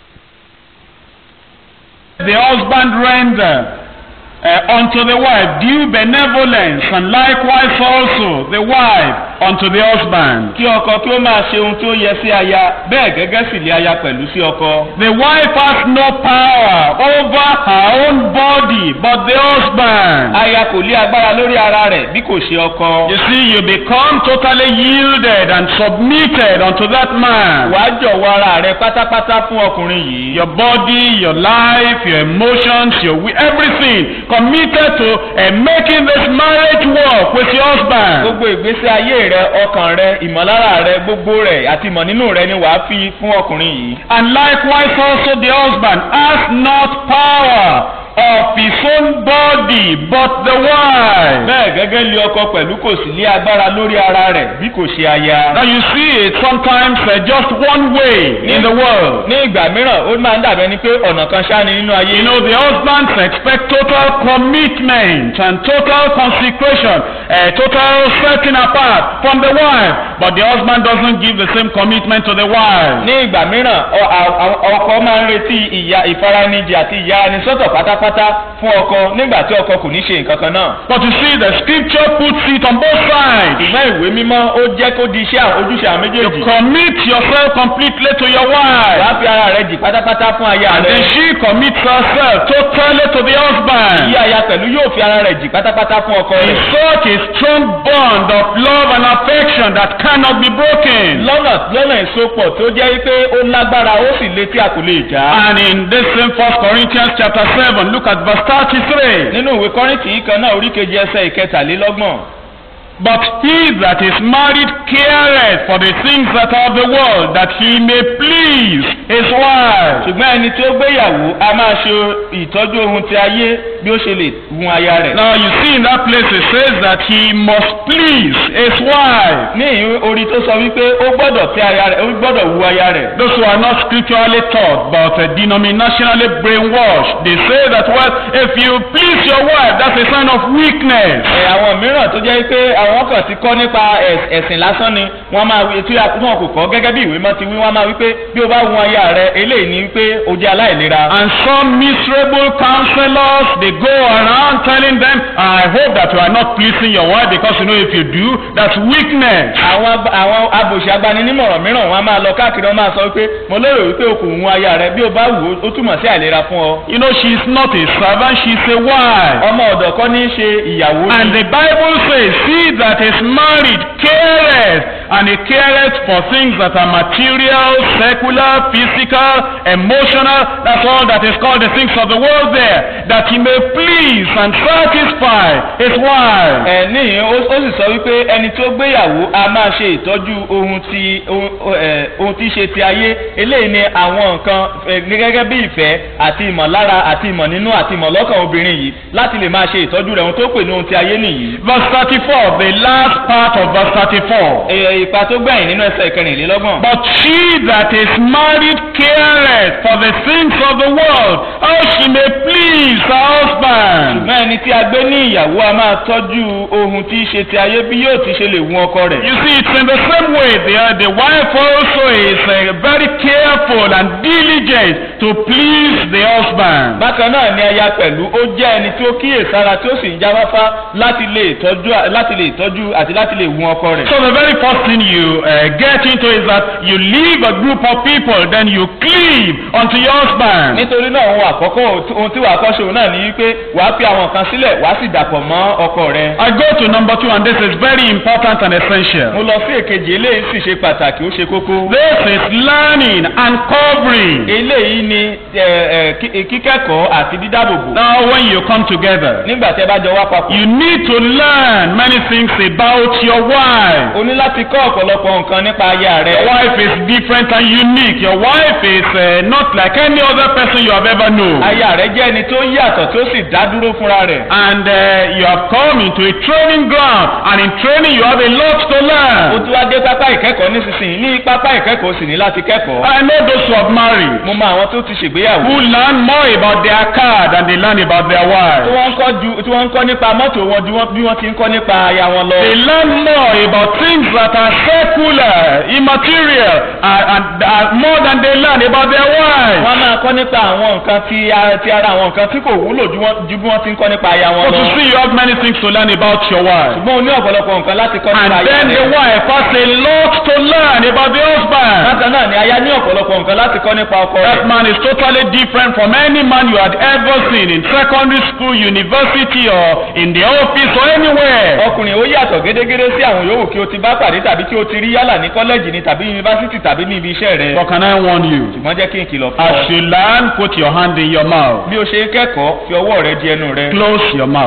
the husband render uh, unto the wife due benevolence, and likewise also the wife unto the husband.
kí ọkọ kí ó máa ṣe ohun tí ó yẹ sí aya bẹ́ẹ̀ gẹ́gẹ́ sì lé aya pẹ̀lú sí ọkọ.
The wife has no power over her own body, but the husband.
aya kò lé agbára lórí ara rẹ̀ bí kò ṣe ọkọ.
You see, you become totally yielded and submitted unto that man.
wàá jọ̀wọ́ ara rẹ pátápátá fún ọkùnrin yìí.
Your body, your life, your emotions, your wi- everything committed to uh, making this marriage work with your husband.
gbogbo ìgbésí ayé rẹ ọkàn rẹ ìmọ̀lára rẹ gbogbo rẹ àti ìmọ̀ nínú rẹ ni wàá fi fún ọkùnrin yìí.
And likewise also the husband has not power of his own body, but the wife.
bẹ́ẹ̀ gẹ́gẹ́ lé ọkọ pẹ̀lú kò sí lé agbára lórí ara rẹ̀ bí kò ṣe aya.
Now you see it sometimes uh, just one way in the world.
ní ìgbà mìíràn ó máa ń dàbẹ́ ni pé ọ̀nà kan ṣáá ni nínú ayé.
You know, the husbands expect total commitment and total consecration, uh, total setting apart from the wife, but the husband doesn't give the same commitment to the wife.
ní ìgbà mìíràn ọ- à- à- ọkọ máa ń retí ìyá ìfaranijì àti ìyá ẹni sọ́tọ̀ pátápátá fún ọkọ nígbà tí ọkọ kò ní ṣe nǹkan kan náà.
But you see, the scripture puts it on both sides.
ṣùgbọ́n ìwé mímọ́ ó jẹ́ kó di iṣẹ́ àwọn- ojúṣe àwọn
You
méjèèjì.
commit yourself completely to your
wàá
wife,
fi ara rẹ̀ jì pátápátá fún aya
and then
rẹ̀.
she commits herself totally to the
ìyá
husband.
aya pẹ̀lú yóò fi ara rẹ̀ jì pátápátá fún ọkọ
In
rẹ̀.
such a strong bond of love and affection that cannot be broken.
lọ́nà lọ́nà ìsopọ̀ tó jẹ́ wípé ó lágbára ó sì létí a kò lè já.
And in this same First Corinthians chapter 7, look at verse 33.
nínú ìwé kọ́rìntì yìí kan náà orí kejì ẹsẹ̀ ìkẹtàlélọ́gbọ̀n.
But he that is married careth for the things that are of the world, that he may please his wife.
ṣùgbọ́n ẹni tí ó gbéyàwó a máa ṣe ìtọ́jú ohun ti ayé bí ó ṣe lè gun aya rẹ̀.
Now you see in that place it says that he must please his wife.
ní ìhun orí tó sọ wípé ó gbọ́dọ̀ tẹ́ aya rẹ̀ ó gbọ́dọ̀ wu aya rẹ̀.
Those who are not scripturally taught but uh, denominationally brainwashed, they say that well, if you please your wife, that's a sign of weakness.
ẹ àwọn mìíràn tó jẹ́ pé àwọn kan ti kọ́ nípa ẹ̀s- ẹ̀sìn lásán ni wọ́n máa wí tí wọn kò kọ́ gẹ́gẹ́ bí ìwé mọ́ ti wí wọ́n máa wí pé bí o bá wu aya rẹ̀ eléyìí ni pé o jẹ́ aláìlera.
And some miserable counselors, they go around telling them, I hope that you are not pleasing your wife because you know if you do, that's weakness.
àwọn ag- àwọn abòṣì agbaninímọ̀ràn mìíràn wọn a máa lọ káàkiri wọn máa sọ wípé mo lérò wípé o kò wu aya rẹ̀ bí o bá wù ó ó túmọ̀ sí àìlera fún ọ.
You know, she's not a servant, she's a wife.
ọmọ ọ̀dọ̀ kọ́ ní í ṣe ìyàwó
And
ni.
the Bible says, He that is married careth, and he careth for things that are material, secular, physical, emotional. That's all that is called the things of the world there. That he may please and satisfy his wife.
ẹ níyìn ó ó sì sọ wípé ẹni tó gbéyàwó a máa ṣe ìtọ́jú ohun tí ohun ẹ, ohun tí ṣe ti ayé eléyìí ni àwọn nǹkan ẹ, ní gẹ́gẹ́ bí ìfẹ́ àti ìmọ̀lára àti ìmọ̀ nínú àti ìmọ̀ lọ́kàn obìnrin yìí láti lè máa ṣe ìtọ́jú rẹ̀ ohun tó pè ní ohun ti ayé nìyí.
Verse 34, the last part of verse 34.
Ẹ, ipa tó gbẹ̀yìn nínú ẹsẹ̀ ìkẹrìnlélọ́gbọ̀n.
But she that is married careth for the things of the world, how she may please her husband.
ṣùgbọ́n ẹni tí a gbé ní ìyàwó a máa tọ́jú ohun tí í ṣe ti ayé bí yóò ti ṣe lè wun ọkọ rẹ̀.
You see, it's in the same way. The, uh, the wife also is uh, very careful and diligent to please the husband.
bákan náà ni aya pẹ̀lú ó jẹ́ ẹni tí ó kíyèsára tí ó sì ń jáfáfá láti lè tọ́jú láti lè tọ́jú àti láti lè wun ọkọ rẹ̀.
So the very first thing you uh, get into is that you leave a group of people, then you cleave unto your husband.
nítorí náà ohun àkọ́kọ́ ohun tí wàá kọ́ ṣe òun náà ni wípé wàá fi àwọn kan sílẹ̀ wàá sì dàpọ̀ mọ́ ọkọ rẹ̀.
I go to number two, and this is very important and
mo
essential.
lọ sí èkejì eléyìí sì ṣe pàtàkì ó ṣe kókó.
This is learning and covering.
eléyìí ni ẹ, ẹ, kí- kíkẹ́kọ̀ọ́ àti dídáàbòbò.
Now, when you come together,
nígbà tí ẹ bá jọ wá papọ̀.
you need to learn many things about your wife.
o ní láti kọ́ ọ̀pọ̀lọpọ̀ nǹkan nípa aya
Your
rẹ̀.
wife is different and unique. Your wife is uh, not like any other person you have ever known.
aya rẹ̀ jẹ́ ẹni tó yàtọ̀ tó sì dá dúró fúnra rẹ̀.
And uh, you have come into a training ground, and in training you have a lot to
ó
learn.
tún wá dé pápá ìkẹ́kọ̀ọ́ nísinsìnyí ní pápá ìkẹ́kọ̀ọ́ sì ní láti kẹ́kọ̀ọ́.
I know those who have married,
mo mọ àwọn tó ti ṣègbéyàwó.
who learn more about their car than they learn about their
tí
wife.
wọ́n ń kọ́ ju tí wọ́n ń kọ́ nípa mọ́tò wọn ju wọ́n- bí wọ́n ti ń kọ́ nípa aya wọn lọ.
They learn more about things that are secular, immaterial, and, and, and more than they learn about their wife.
wọ́n máa kọ́ nípa àwọn nǹkan tí ara ti ara àwọn nǹkan tí kò wúlò ju wọ́n- ju bí wọ́n ti ń kọ́ nípa aya wọn
But
lọ.
you see, you have many things to learn about your wife.
ṣùgbọ́n o ní ọ̀pọ̀lọpọ̀ nǹkan láti kọ́
And
nípa aya
then the
rẹ̀.
wife has a lot to learn about the husband.
bákan náà ni aya ní ọ̀pọ̀lọpọ̀ nǹkan láti kọ́ nípa ọkọ
That
rẹ̀.
man is totally different from any man you had ever seen in secondary school, university, or in the office or anywhere.
ọkùnrin ó yàtọ̀ gédégédé sí àwọn yòówù kí o ti bá pàdé tàbí kí o ti rí yálà ní kọ́lẹ́jì ni tàbí yunifásitì tàbí ní ibi iṣẹ́ rẹ̀.
But can I warn you?
ṣùgbọ́n jẹ́ kí n kìlọ̀ fún
As
ọ.
you learn, put your hand in your mouth.
bí o ṣe ń kẹ́kọ̀ọ́ fi ọwọ́ rẹ di ẹnu rẹ.
Close your mouth.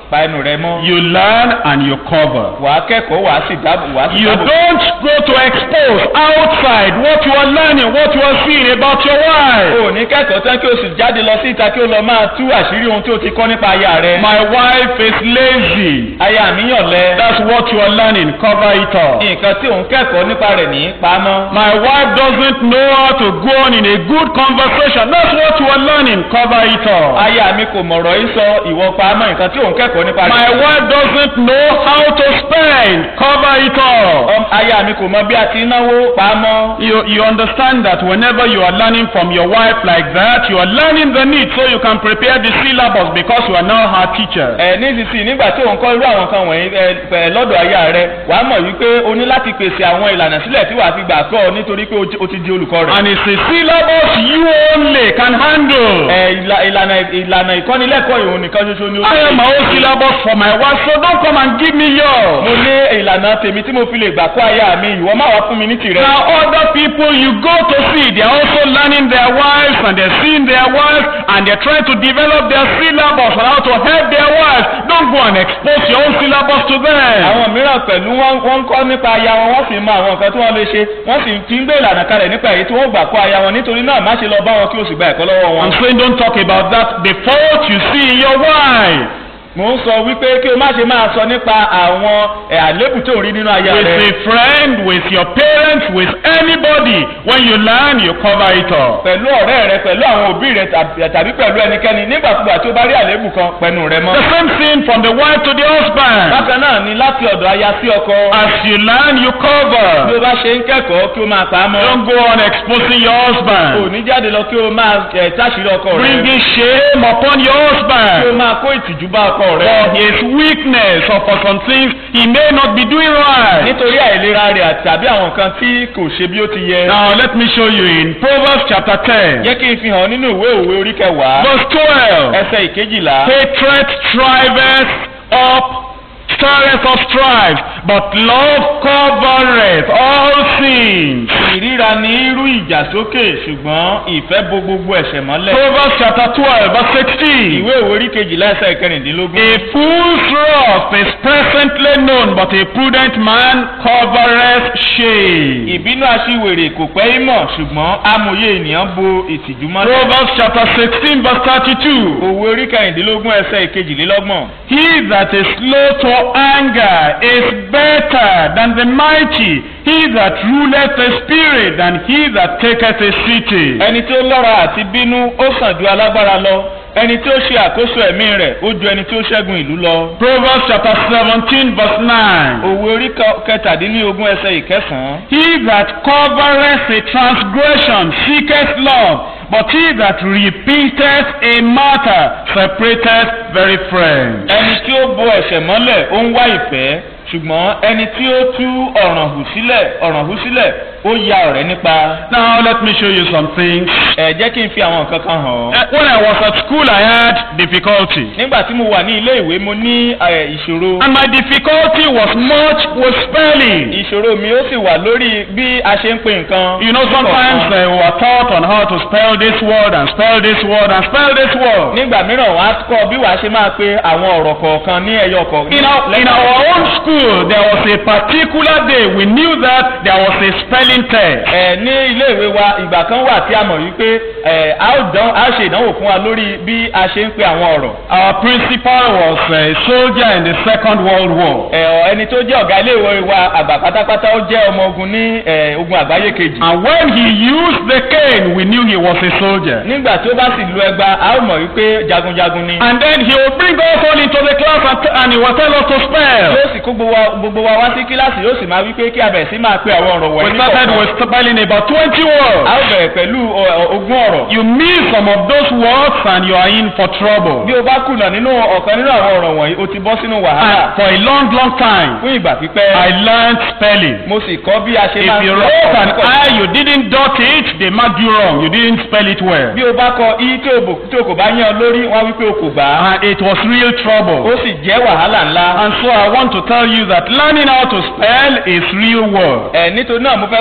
pa ẹnu rẹ mọ́.
You learn and you cover.
wàá kẹ́kọ̀ọ́ wàá sì dáàbò wàá sì
You
dáàbò.
don't go to expose outside what you are learning, what you are seeing about your wife.
o ní kẹ́kọ̀ọ́ tán kí o sì jáde lọ sí ìta kí o lọ máa tú àṣírí ohun tí o ti kọ́ nípa aya rẹ.
My wife is lazy.
aya mi yàn lẹ.
That's what you are learning. Cover it up.
nǹkan tí òun kẹ́kọ̀ọ́ nípa rẹ̀ ní pamọ́.
My wife doesn't know how to go on in a good conversation. That's what you are learning. Cover it up.
aya mi kò mọ̀rọ̀ yìí sọ ìwọ pamọ́ nǹkan tí òun kẹ́kọ̀ọ́ nípa
My
rẹ̀.
wife doesn't know how to spend. Cover it up.
Ọm- aya mi kò mọ bí a ti ń náwó pamọ́.
You, you understand that whenever you are learning from your wife like that, you are learning the need so you can prepare the syllabus because you are now her teacher.
ẹ nísinsìnyí nígbà tí òun kọ́ irú àwọn kan wọ̀nyí ẹ ẹ lọ́dọ̀ aya rẹ wàá mọ̀ wípé o ní láti pèsè àwọn ìlànà sílẹ̀ tí wàá fi gbà kọ́ ọ nítorí pé o ti- o ti di olùkọ́ rẹ̀.
And it's a syllabus you only can handle.
ẹ ìlà- ìlànà ìlànà ìkọ́nilẹ́kọ̀ọ́ ìhun nìkan ṣoṣo ni ó
I have my own syllabus for my wife, so don't come and give me
mo
yours.
ní ìlànà tèmi tí mo fi lè gbà kọ́ aya mi ìwọ má wá fún mi ní tìrẹ.
Now other people you go to see, they are also learning their wives and they're seeing their wives and they're trying to develop their syllabus on how to help their wives. Don't go and expose your own syllabus to them.
àwọn mìíràn pẹ̀lú wọn wọ́n ń kọ́ nípa aya wọn wọ́n sì mọ àwọn nǹkan tí wọ́n lè ṣe wọ́n sì fi ń gbé ìlànà kalẹ̀ nípa èyí tí wọ́n gbà kọ́ aya wọn nítorí náà má ṣe lọ bá wọn kí o sì gba ẹ̀kọ́ lọ́wọ́ wọn.
I'm saying don't talk about that. The fault you see in your wife.
mò ń sọ wípé kí o má ṣe máa sọ nípa àwọn ẹ̀ àlébù tó ń rí nínú aya
With
rẹ.
a friend, with your parents, with anybody. When you learn, you cover it up.
pẹ̀lú ọ̀rẹ́ rẹ pẹ̀lú àwọn òbí rẹ tàbí- tàbí pẹ̀lú ẹnikẹ́ni nígbàkúgbà tí o bá rí àlébù kan pẹ̀lú rẹ mọ́.
The same thing from the wife to the husband.
bákan náà ni láti ọ̀dọ̀ aya sí ọkọ.
As you learn, you
bí o
cover.
bá ṣe ń kẹ́kọ̀ọ́ kí o máa pa á mọ́.
Don't go on exposing your
kò
husband.
ní jáde lọ kí o máa ẹ̀ táṣìírí ọkọ rẹ.
Bringing shame upon your
kí o
husband.
máa kó ìtìjú bá ọkọ rẹ.
For his weakness or for some things he may not be doing right.
nítorí àìlera rẹ̀ àti tàbí àwọn nǹkan tí kò ṣe bí ó ti yẹ.
Now let me show you in Proverbs chapter 10,
jẹ́ kí n fi hàn nínú ìwé òwe orí kẹwàá
verse 12.
ẹsẹ̀ ìkejìlá.
Hatred striveth up, stirreth up strife, but love covereth all sins.
ìríra ní irú ìjà sókè ṣùgbọ́n ìfẹ́ bo gbogbo ẹ̀ṣẹ̀ mọ́lẹ̀.
Proverbs chapter 12, verse 16.
ìwé òwe orí kejìlá ẹsẹ̀ ìkẹrìndínlógún.
A fool's wrath is presently known, but a prudent man covereth shame.
ìbínú aṣiwèrè kò pẹ́ ìmọ̀ ṣùgbọ́n amòye ènìyàn bo ìtìjú mọ́lẹ̀.
Proverbs chapter 16, verse 32.
òwe orí kẹrìndínlógún ẹsẹ̀ ìkejìlélọ́gbọ̀n.
He that is slow to anger is better than the mighty. He that ruleth the spirit than he that taketh a city.
ẹni tí ó lọ́ra àti bínú ó sàn ju alágbára lọ ẹni tí ó ṣe àkóso ẹ̀mí rẹ̀ ó ju ẹni tí ó ṣẹ́gun ìlú lọ.
Proverbs chapter 17, verse 9.
òwe orí kẹ- kẹtàdínlógún ẹsẹ̀ ìkẹsàn-án.
He that covereth a transgression seeketh love, but he that repeateth a matter separateth very friends.
ẹni tí ó bo ẹ̀ṣẹ̀ mọ́lẹ̀ ó ń wá ìfẹ́ ṣùgbọ́n ẹni tí ó tú ọ̀ràn hù sílẹ̀ ọ̀ràn hù sílẹ̀ ó ya ọ̀rẹ́ nípa.
Now let me show you some things.
ẹ jẹ́ kí n fi àwọn nǹkan kan hàn ọ́.
Uh, When I was at school, I had difficulty.
nígbà tí mo wà ní ilé ìwé mo ní ẹ, ìṣòro.
And my difficulty was much with spelling.
ìṣòro mi ó sì wà lórí bí a ṣe ń pè nǹkan.
You know, sometimes uh, we were taught on how to spell this word and spell this word and spell this word.
nígbà mìíràn wọ́n á kọ́ bí wàá ṣe máa pe àwọn ọ̀rọ̀ kọ̀ọ̀kan ní ẹyọ kọ̀ọ̀kan.
In our, in our own school, there was a particular day we knew that there was a spelling test.
ẹ ní ilé ìwé wa ìgbà kan wà tí a mọ̀ wípé ẹ a ó dán a ó ṣe ìdánwò fún wa lórí bí a ṣe ń pe àwọn ọ̀rọ̀.
Our principal was a soldier in the Second World War.
ẹ ọ, ẹni tó jẹ́ ọ̀gá ilé ìwé wa àgbà pátápátá ó jẹ́ ọmọ ogun ní ẹ, ogun àgbáyé kejì.
And when he used the cane, we knew he was a soldier.
nígbà tí ó bá sì lu ẹgba a ó mọ̀ wípé jagunjagun ni.
And then he would bring us all into the class and, t- and he would tell us to spell.
yóò sì kó gbogbo wa- gbogbo wa wá sí kíláàsì yóò sì máa wípé kí a bẹ̀rẹ̀ sí máa pe àwọn ọ̀rọ̀
We
wọ̀nyí
started
kọ̀ọ̀kan.
with spelling about 20
a
words.
ó bẹ̀rẹ̀ pẹ̀lú ọ, ọ, ogún ọ̀rọ̀.
You miss some of those words and you are in for trouble.
bí o bá kùnà nínú ọ̀kan nínú àwọn ọ̀rọ̀ wọ̀nyí o ti bọ́ sínú wàhálà.
And for a long, long time,
fún ìgbà pípẹ́
I learned spelling.
mo sì kọ́ bí a ṣe máa
If you
pe
wrote
ọ̀rọ̀
an
kọ̀ọ̀kan.
I, you didn't dot it, they marked you wrong. You didn't spell it well.
bí o bá kọ i tí o bò tí o kò bá yán lórí wọn wípé o kò gbà á.
And it was real
ó
trouble.
sì jẹ́ wàhálà ńlá.
And so I want to tell you that learning how to spell is real work.
ẹ nítorí náà mo fẹ́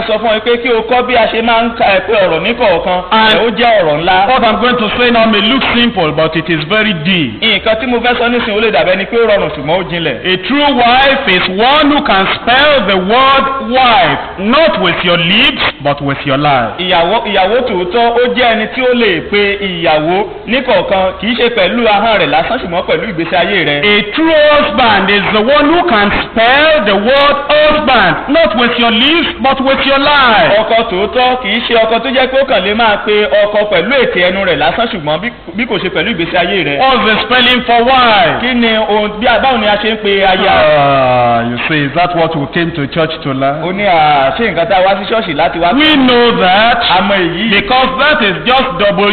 sọ fún ọ pé kí o kọ́ bí a ṣe máa ń ka ẹ pé ọ̀rọ̀ ní kọ̀ọ̀kan
And-
ẹ ó jẹ́ ọ̀rọ̀ ńlá.
What I'm going to say now may look simple, but it is very deep.
nǹkan tí mo fẹ́ sọ nísìnyí ó lè dàbẹ́ ni pé ó rọrùn ṣùgbọ́n ó jinlẹ̀.
A true wife is one who can spell the word wife, not with your lips, but with your life.
ìyàwó ìyàwó tòótọ́ ó jẹ́ ẹni tí ó lè pe ìyàwó níkọ̀ọ̀kan kì í ṣe pẹ̀lú ahọ́n rẹ̀ lásán ṣùgbọ́n pẹ̀lú ìgbésí ayé rẹ̀.
A true husband is the one who can spell the word husband, not with your lips, but with your life.
ọkọ tòótọ́ kì í ṣe ọkọ tó jẹ́ pé ó kàn lè máa pe ọkọ pẹ̀lú ètè ẹnu rẹ̀ lásán ṣùgbọ́n bí- bí kò ṣe pẹ̀lú ìgbésí ayé rẹ̀.
What's the spelling for wife?
kí ni ohun bí báwo ni a ṣe ń pe aya.
Ah, you see, is that what we came to church to
ó
learn?
ní à ṣé nǹkan tá a wá sí ṣọ́ọ̀ṣì láti wá.
We know that
àmọ́ èyí
because that is just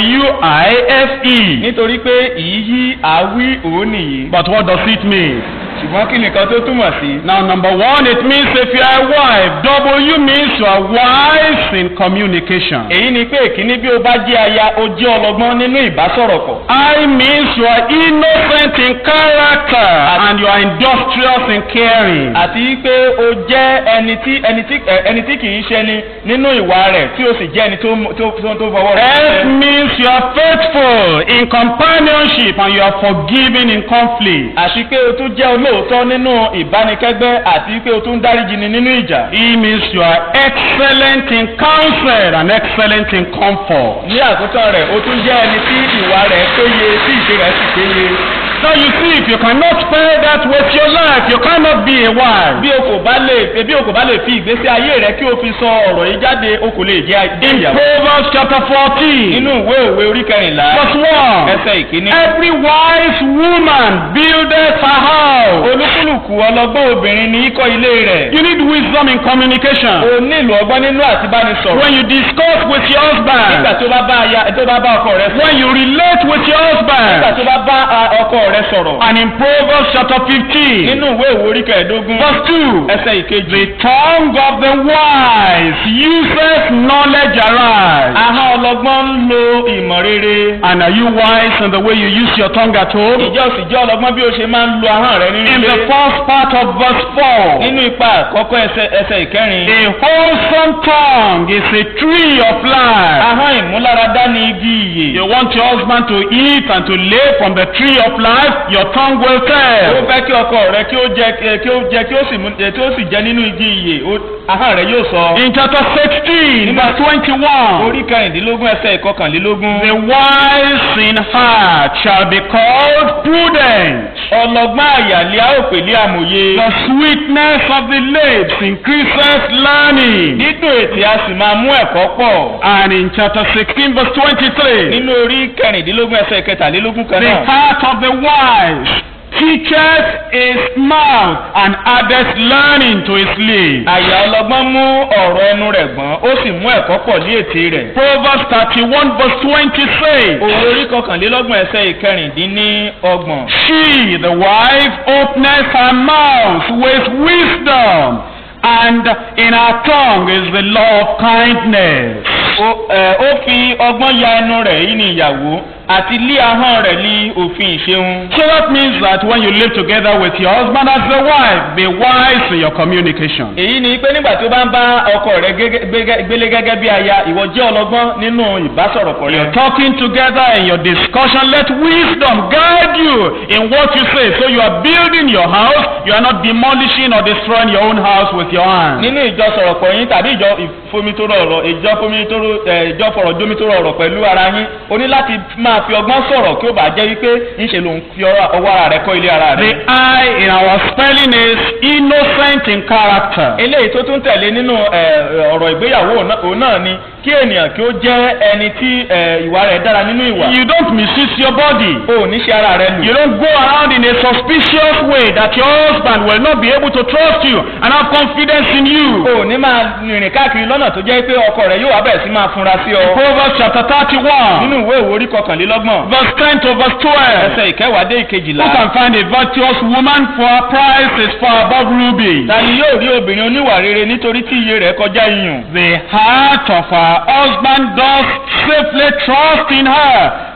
W-I-F-E.
nítorí pé ìyí àwí òun nìyí.
But what does it mean?
ṣùgbọ́n kí nìkan tó túmọ̀ sí.
Now, number one, it means if you are a wife, W means you are wise in communication.
èyí ni pé ìkíní bí o bá jẹ́ aya o jẹ́ ọlọ́gbọ́n nínú ìbásọ̀rọ̀pọ̀.
I means you are innocent in character and you are industrious in caring.
àti pé o jẹ́ ẹni tí ẹni tí ẹ, ẹni tí kì í ṣe ni nínú ìwà rẹ̀ tí o sì jẹ́ ẹni tó mú- tó tó tó fọwọ́ rẹ̀.
S
ṣiṣẹ́.
means you are faithful in companionship and you are forgiving in conflict.
àti pé o tún jẹ́ olóòótọ́ nínú ìbánikẹ́gbẹ́ àti pé o tún dáríjì ni nínú ìjà.
E means you are excellent in counsel and excellent in comfort.
ní àkótán rẹ̀ o tún jẹ́ ẹni tí ìwà rẹ̀ péye tí ìṣe rẹ̀ sì péye.
Now you see, if you cannot spell that with your life, you cannot be a wife.
bí o kò bá lè bí o kò bá lè fi ìgbésí ayé rẹ kí o fi sọ ọ̀rọ̀ yìí jáde o kò lè jẹ́ jẹ́
In
ìyàwó.
Proverbs chapter 14,
nínú ìwé òwe orí kẹrìnlá
verse 1.
ẹsẹ̀ ìkíní.
Every wise woman buildeth her house.
olúkúlùkù ọlọ́gbọ́n obìnrin ní í kọ́ ilé rẹ̀.
You need wisdom in communication.
o nílò ọgbọ́n nínú àti bá ní sọ̀rọ̀.
When you discuss with your
nígbà
husband,
tó bá bá aya tó bá bá ọkọ rẹ sọ̀rọ̀.
when you relate with your
nígbà
husband,
tó bá bá a, ọkọ rẹ sọ̀rọ̀.
and in Proverbs chapter 15,
nínú ìwé òwe orí kẹẹ̀ẹ́dógún
verse 2,
ẹsẹ̀ ìkejì.
the tongue of the wise uses knowledge aright.
ahọ́n ọlọ́gbọ́n ń lo ìmọ̀ rere.
And are you wise in the way you use your tongue at home?
ìjọ sì jẹ́ ọlọ́gbọ́n bí o ṣe máa ń lo ahọ́n rẹ nínú
In
ilé.
the first part of verse 4,
nínú ipa àkọ́kọ́ ẹsẹ̀ ẹsẹ̀ ìkẹrin.
a wholesome tongue is a tree of life.
ahọ́n ìmúláradá ni igi ìyè.
You want your husband to eat and to live from the tree of life, your tongue will
ó
tell.
fẹ́ kí ọkọ rẹ kí ó jẹ kí ó jẹ kí ó sì mú kí ó sì jẹ nínú igi ìyè ó- ahọ́n rẹ yóò sọ.
In chapter 16, verse 21,
orí kẹrìndínlógún ẹsẹ̀ ìkọkànlélógún.
the wise in heart shall be called prudent.
ọlọ́gbọ́n àyàlẹ́ a ó pè ní àmòye.
The sweetness of the lips increases learning.
dídùn ètè a sì máa mú ẹ̀kọ́ pọ̀.
And in chapter 16, verse 23,
nínú orí kẹrìndínlógún ẹsẹ̀ kẹtàlélógún kan
the
náà.
heart of the wise teaches his mouth and addeth learning to his lips.
àyà ọlọ́gbọ́n mú ọ̀rọ̀ ẹnu rẹ̀ gbọ́n ó sì mú ẹ̀kọ́ pọ̀ ní ètè rẹ̀.
Proverbs 31, verse 26.
òwe orí kọkànlélọ́gbọ̀n ẹsẹ̀ ìkẹrìndínlọ́gbọ̀n.
She, the wife, openeth her mouth with wisdom, and in her tongue is the law of kindness.
ó ẹ, ó fi ọgbọ́n ya ẹnu rẹ̀ yìí ní ìyàwó àti lé ahọ́n rẹ̀ ní òfin ìṣeun.
So that means that when you live together with your husband as a wife, be wise in your communication.
èyí ni pé nígbà tó bá ń bá ọkọ rẹ̀ gẹ́gẹ́- gbégẹ́- gbélé gẹ́gẹ́ bí aya ìwọ jẹ́ ọlọ́gbọ́n nínú ìbásọ̀rọ̀pọ̀ rẹ̀.
You're talking together in your discussion. Let wisdom guide you in what you say. So you are building your house. You are not demolishing or destroying your own house with your hands.
nínú ìjọ sọ̀rọ̀pọ̀ yín tàbí ìjọ ìfomitoro ọ̀rọ̀ ìjọ fomitoro ẹ̀ ìjọ fọ̀rọ̀ jomitoro ọ̀rọ̀ pẹ̀lú ara yín o ní láti máa fi ọgbọ́n sọ̀rọ̀ kí ó bàa jẹ́ wípé ńṣe ló ń fi ọwọ́ ọwọ́ ara rẹ̀ kọ́ ilé ara
The
rẹ̀.
I in our spelling is innocent in character.
eléyìí tó tún tẹ̀lé nínú ẹ̀, ọ̀rọ̀ ìgbéyàwó òun- òun náà ni kí ènìyàn kí ó jẹ́ ẹni tí ẹ̀, ìwà rẹ̀ dára nínú ìwà.
You don't misuse your body.
o ò ní ṣe ara rẹ lù.
You don't go around in a suspicious way that your husband will not be able to trust you and have confidence in you.
o ò ní máa rìnrìn káàkiri lọ́nà tó jẹ́ pé ọkọ rẹ̀ yóò wá bẹ̀rẹ̀ sí máa funra sí ọ.
Proverbs chapter 31,
nínú ìwé ìwé orí kọkànlélọ́gbọ̀n
verse 10 to verse 12.
ẹsẹ̀ ìkẹwàá dé
Who
ìkejìlá.
can find a virtuous woman for her price is far above ruby?
ta ni yóò rí obìnrin oníwà rere nítorí tí iye rẹ̀ kọjá iyùn.
The heart of her husband does safely trust in her,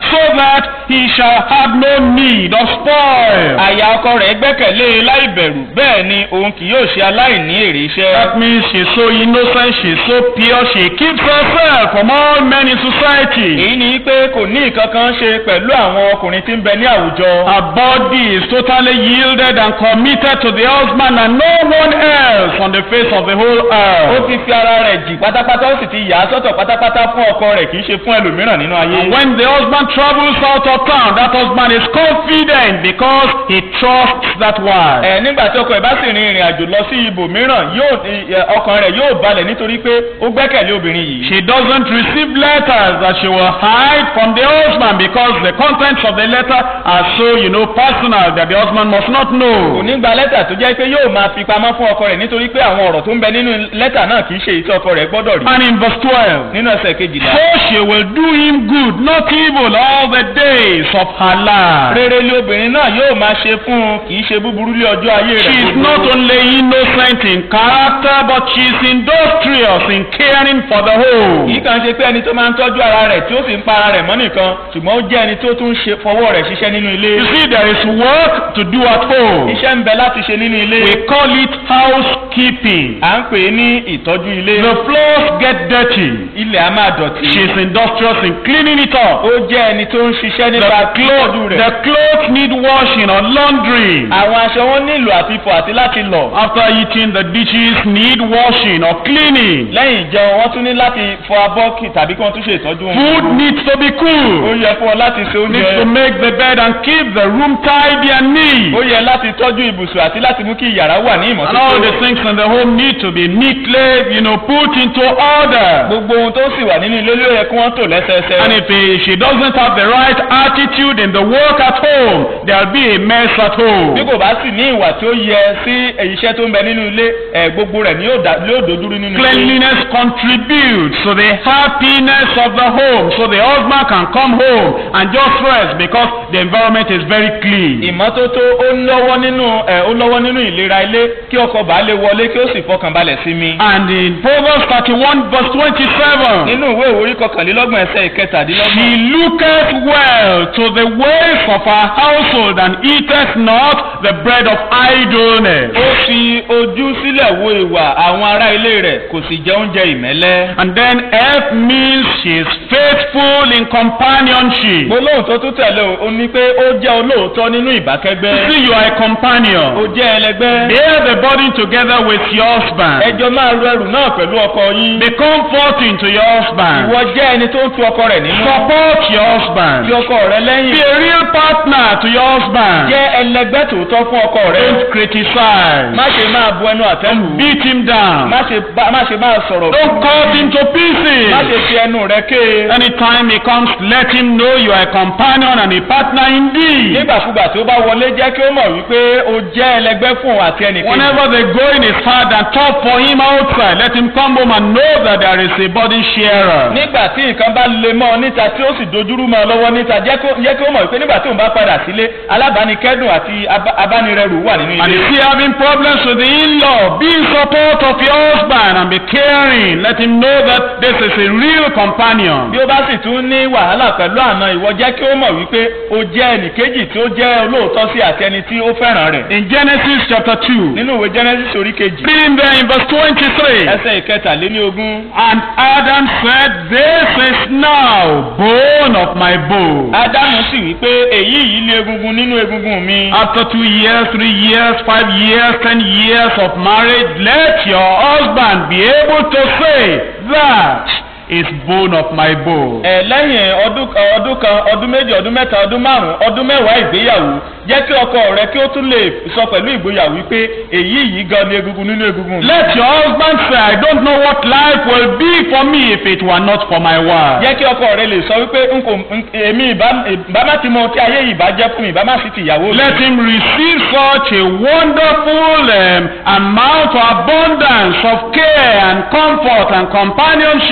so that he shall have no need of spoil.
àyà ọkọ rẹ̀ gbẹ́kẹ̀lé e láì bẹ̀rù bẹ́ẹ̀ ni òun kì yóò ṣe aláìní èrè iṣẹ́.
That means she's so innocent, she's so pure, she keeps herself from all men in society.
èyí ni pé kò ní nǹkan kan ṣe pẹ̀lú àwọn ọkùnrin tí ń bẹ ní àwùjọ.
Her body is totally yielded and committed to the husband and no one else on the face of the whole
ó
earth.
ti fi ara rẹ̀ jì pátápátá ó sì ti yà á sọ́tọ̀ pátápátá fún ọkọ rẹ̀ kì í ṣe fún ẹlòmíràn nínú ayé.
And when the husband travels out of town, that husband is confident because he trusts that wife.
ẹ nígbà tí ọkọ ẹ̀ bá sì rin ìrìn àjò lọ sí ibòmíràn yóò ẹ, ọkàn rẹ̀ yóò balẹ̀ nítorí pé ó gbẹ́kẹ̀lé obìnrin yìí.
She doesn't receive letters that she will hide from the husband because the contents of the letter are so, you know, personal that the husband must not
kò
know.
ní gba lẹ́tà tó jẹ́ pé yóò máa fi pamọ́ fún ọkọ rẹ̀ nítorí pé àwọn ọ̀rọ̀ tó ń bẹ nínú lẹ́tà náà kì í ṣe èyí tí ọkọ rẹ̀ gbọ́dọ̀ rí.
And in verse 12,
nínú ẹsẹ̀ kejìlá.
so she will do him good, not evil, all the days of her life.
rere lé obìnrin náà yóò máa ṣe fún un kì í ṣe búburú lé ọjọ́ ayé rẹ̀.
She is
gbogbo.
not only innocent in character, but she is industrious in caring for the
kì í
home.
kàn ṣe pé ẹni tó máa ń tọ́jú ara rẹ̀ tí ó sì ń pa ara rẹ̀ mọ́ nìkan ṣùgbọ́n ó jẹ́ ẹni tó tún ṣe fọwọ́ rẹ̀ ṣiṣẹ́ nínú ilé.
You see, there is work to do at home.
iṣẹ́ ń bẹ láti ṣe nínú ilé.
We call it housekeeping.
à ń pè é ní ìtọ́jú ilé.
The floors get dirty.
ilẹ̀ á máa dọ̀tí.
She is industrious in cleaning it up.
ó jẹ́ ẹni tó ń ṣiṣẹ́
The
nípa
clothes,
títọ́jú rẹ̀.
the clothes need washing or laundry.
àwọn aṣọ wọn nílò àti fọ̀ àti láti lọ̀.
After eating, the dishes need washing or cleaning.
lẹ́yìn ìjẹun wọ́n tún ní láti fọ abọ́ kì tàbí kí wọ́n tún ṣe ìtọ́jú wọn.
Food needs to be
ó
cool.
yẹ fún ọ láti ṣe
Needs to
oúnjẹ.
make the bed and keep the room tidy and neat.
ó yẹ láti tọ́jú ibùsùn àti láti mú kí yàrá wà ní
And all the
ìmọ́tótó.
things in the home need to be neatly, you know, put into order.
gbogbo ohun tó sì wà nínú ilé ló yẹ kí wọ́n tò lẹ́sẹẹsẹ.
And if eh, she doesn't have the right attitude in the work at home, there'll be a mess at
bí
home.
kò bá sì ní ìwà tí ó yẹ sí iṣẹ́ tó ń bẹ nínú ilé ẹ̀ gbogbo rẹ̀ ni yóò dá- yóò dojúrú nínú ilé.
Cleanliness contributes to the happiness of the home, so the husband can come home and just rest because the environment is very clean.
ìmọ́tótó ó ń lọ́wọ́ nínú ẹ̀ ó lọ́wọ́ nínú ìlera ilé kí ọkọ bá lè wọlé kí ó sì fọkàn balẹ̀ sí mi.
And in Proverbs 31 verse 27,
nínú ìwé ìwòrí kọkànlélọ́gbọ̀n ẹsẹ̀
she
ìkẹtàdínlọ́gbọ̀n.
looketh well to the ways of her household and eateth not the bread of idleness.
ó fi ojú sílẹ̀ wo ìwà àwọn ará ilé rẹ̀ kò sì jẹ oúnjẹ ìmẹ́lẹ́.
And then F means she is faithful in companionship.
gbólóhùn tó tún tẹ̀lé o ó ní pé ó jẹ́ olóòótọ́ nínú ìbákẹ́gbẹ́.
See, you are a
ó
companion.
jẹ́ ẹlẹgbẹ́.
Bear the burden together with your husband.
ẹjọ́ máa ru ẹrù náà pẹ̀lú ọkọ yín.
Be comforting to your husband.
ìwọ jẹ́ ẹni tó ń tu ọkọ rẹ̀ nínú.
Support your husband.
fi ọkọ rẹ
Be
lẹ́yìn.
a real partner to your husband.
jẹ́ ẹlẹgbẹ́ tòótọ́ fún ọkọ rẹ.
Don't criticize.
má ṣe máa bu ẹnu àtẹ́lù.
Beat him down.
má ṣe bá- má ṣe máa sọ̀rọ̀.
Don't cut him to
má ṣe
pieces.
fi ẹnu rẹ ké.
Anytime he comes, let him know you are a companion and a partner indeed.
nígbàkúgbà tí ó bá wọlé jẹ́ kí ó mọ̀ wípé o jẹ́ ẹlẹgbẹ́ fún òun àti ẹnìkejì.
Whenever the going is hard and tough for him outside, let him come home and know that there is a burden sharer.
nígbà tí nǹkan bá le mọ́ ọ níta tí ó sì dojúrú mọ́ ọ lọ́wọ́ níta jẹ́ kó- jẹ́ kí ó mọ̀ wípé nígbà tí òun bá padà sílé alábàánikẹ́dùn àti abá- abánirẹrù wà nínú
And
ilé.
if you having problems with the in-law, be in support of your husband and be caring. Let him know that this is a real companion.
bí ó bá sì tún ní wàhálà pẹ̀lú àna ìwọ jẹ́ kí ó mọ̀ wípé o jẹ́ ẹnìkejì tí ó jẹ́ olóòótọ́ sí àti ẹni tí ó fẹ́ràn rẹ̀.
In Genesis chapter 2,
nínú ìwé genesis orí kejì
reading there in verse 23.
ẹsẹ̀ ìkẹtàléní ogún.
And Adam said, This is now bone of my bone.
ádámù sì wípé èyí yìí lé egungun nínú egungun mi.
After two years, three years, five years, ten years of marriage, let your husband be able to say, That is bone of my bone.
ẹ lẹ́yìn ọdún ọdún kan ọdún méjì ọdún mẹ́ta ọdún márùn ọdún mẹ́wàá ìgbéyàwó jẹ́ kí ọkọ rẹ kí ó tún lè sọ pẹ̀lú ìgboyà wípé èyí yìí gan ni egungun nínú egungun mi.
Let your husband say, I don't know what life will be for me if it were not for my wife.
jẹ́ kí ọkọ rẹ lè sọ wípé n kò n- èmi ìbá ìbá má ti mọ tí ayé yìí bá jẹ́ fún mi ìbá má sì ti ìyàwó mi.
Let him receive such a wonderful um, amount of abundance of care and comfort and companionship, and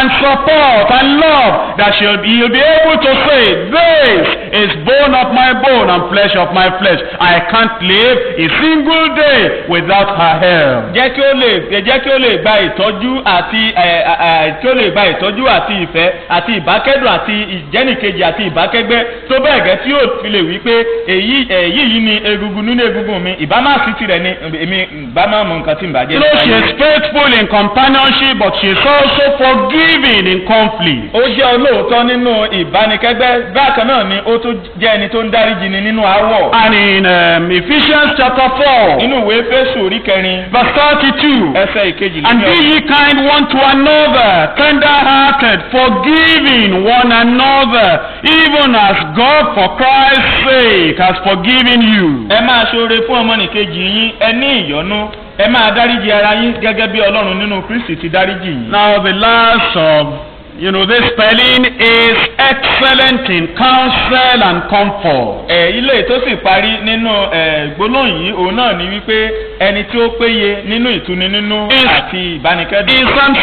and support and love that she'll be, you'll be able to say, This is bone of my bone and flesh of my flesh. I can't live a single day without her help.
jẹ́ kí ó lè jẹ́ kí ó lè gba ìtọ́jú àti ẹ, ẹ, ẹ, kí ó lè gba ìtọ́jú àti ìfẹ́ àti ìbákẹ́dùn àti ìjẹ́nìkejì àti ìbákẹ́gbẹ́ tó bẹ́ẹ̀ gẹ́ tí yóò fi lè wí pé èyí èyí yìí ni egungun nínú egungun mi ìbá má sí tirẹ̀ ni èmi ìbá má mọ nǹkan tí ń bàjẹ́
You know, she is faithful in companionship, but she is also forgiving in conflict.
ó jẹ́ olóòótọ́ nínú ìbánikẹ́gbẹ́ bákan náà ni ó tún jẹ́ ẹni tó ń dáríjì ni nínú àwọ̀
And in um, Ephesians chapter 4,
nínú ìwé fésù orí kẹrin
verse 32,
ẹsẹ̀ ìkejì
And be ye kind one to another, tender-hearted, forgiving one another, even as God for Christ's sake has forgiven you.
ẹ máa ṣoore fún ọmọnìkejì yín ẹ ní ìyọ́nú ẹ máa dáríjì ara yín gẹ́gẹ́ bí ọlọ́run nínú kristi ti dáríjì yín.
Now the last of, you know, this spelling is excellent in counsel and comfort.
ẹ ilé tó sì parí nínú ẹ gbólóhùn yìí òun náà ni wípé ẹni tí ó péye nínú ìtuni nínú
Is-
àti ìbánikẹ́dùn.
In Psalm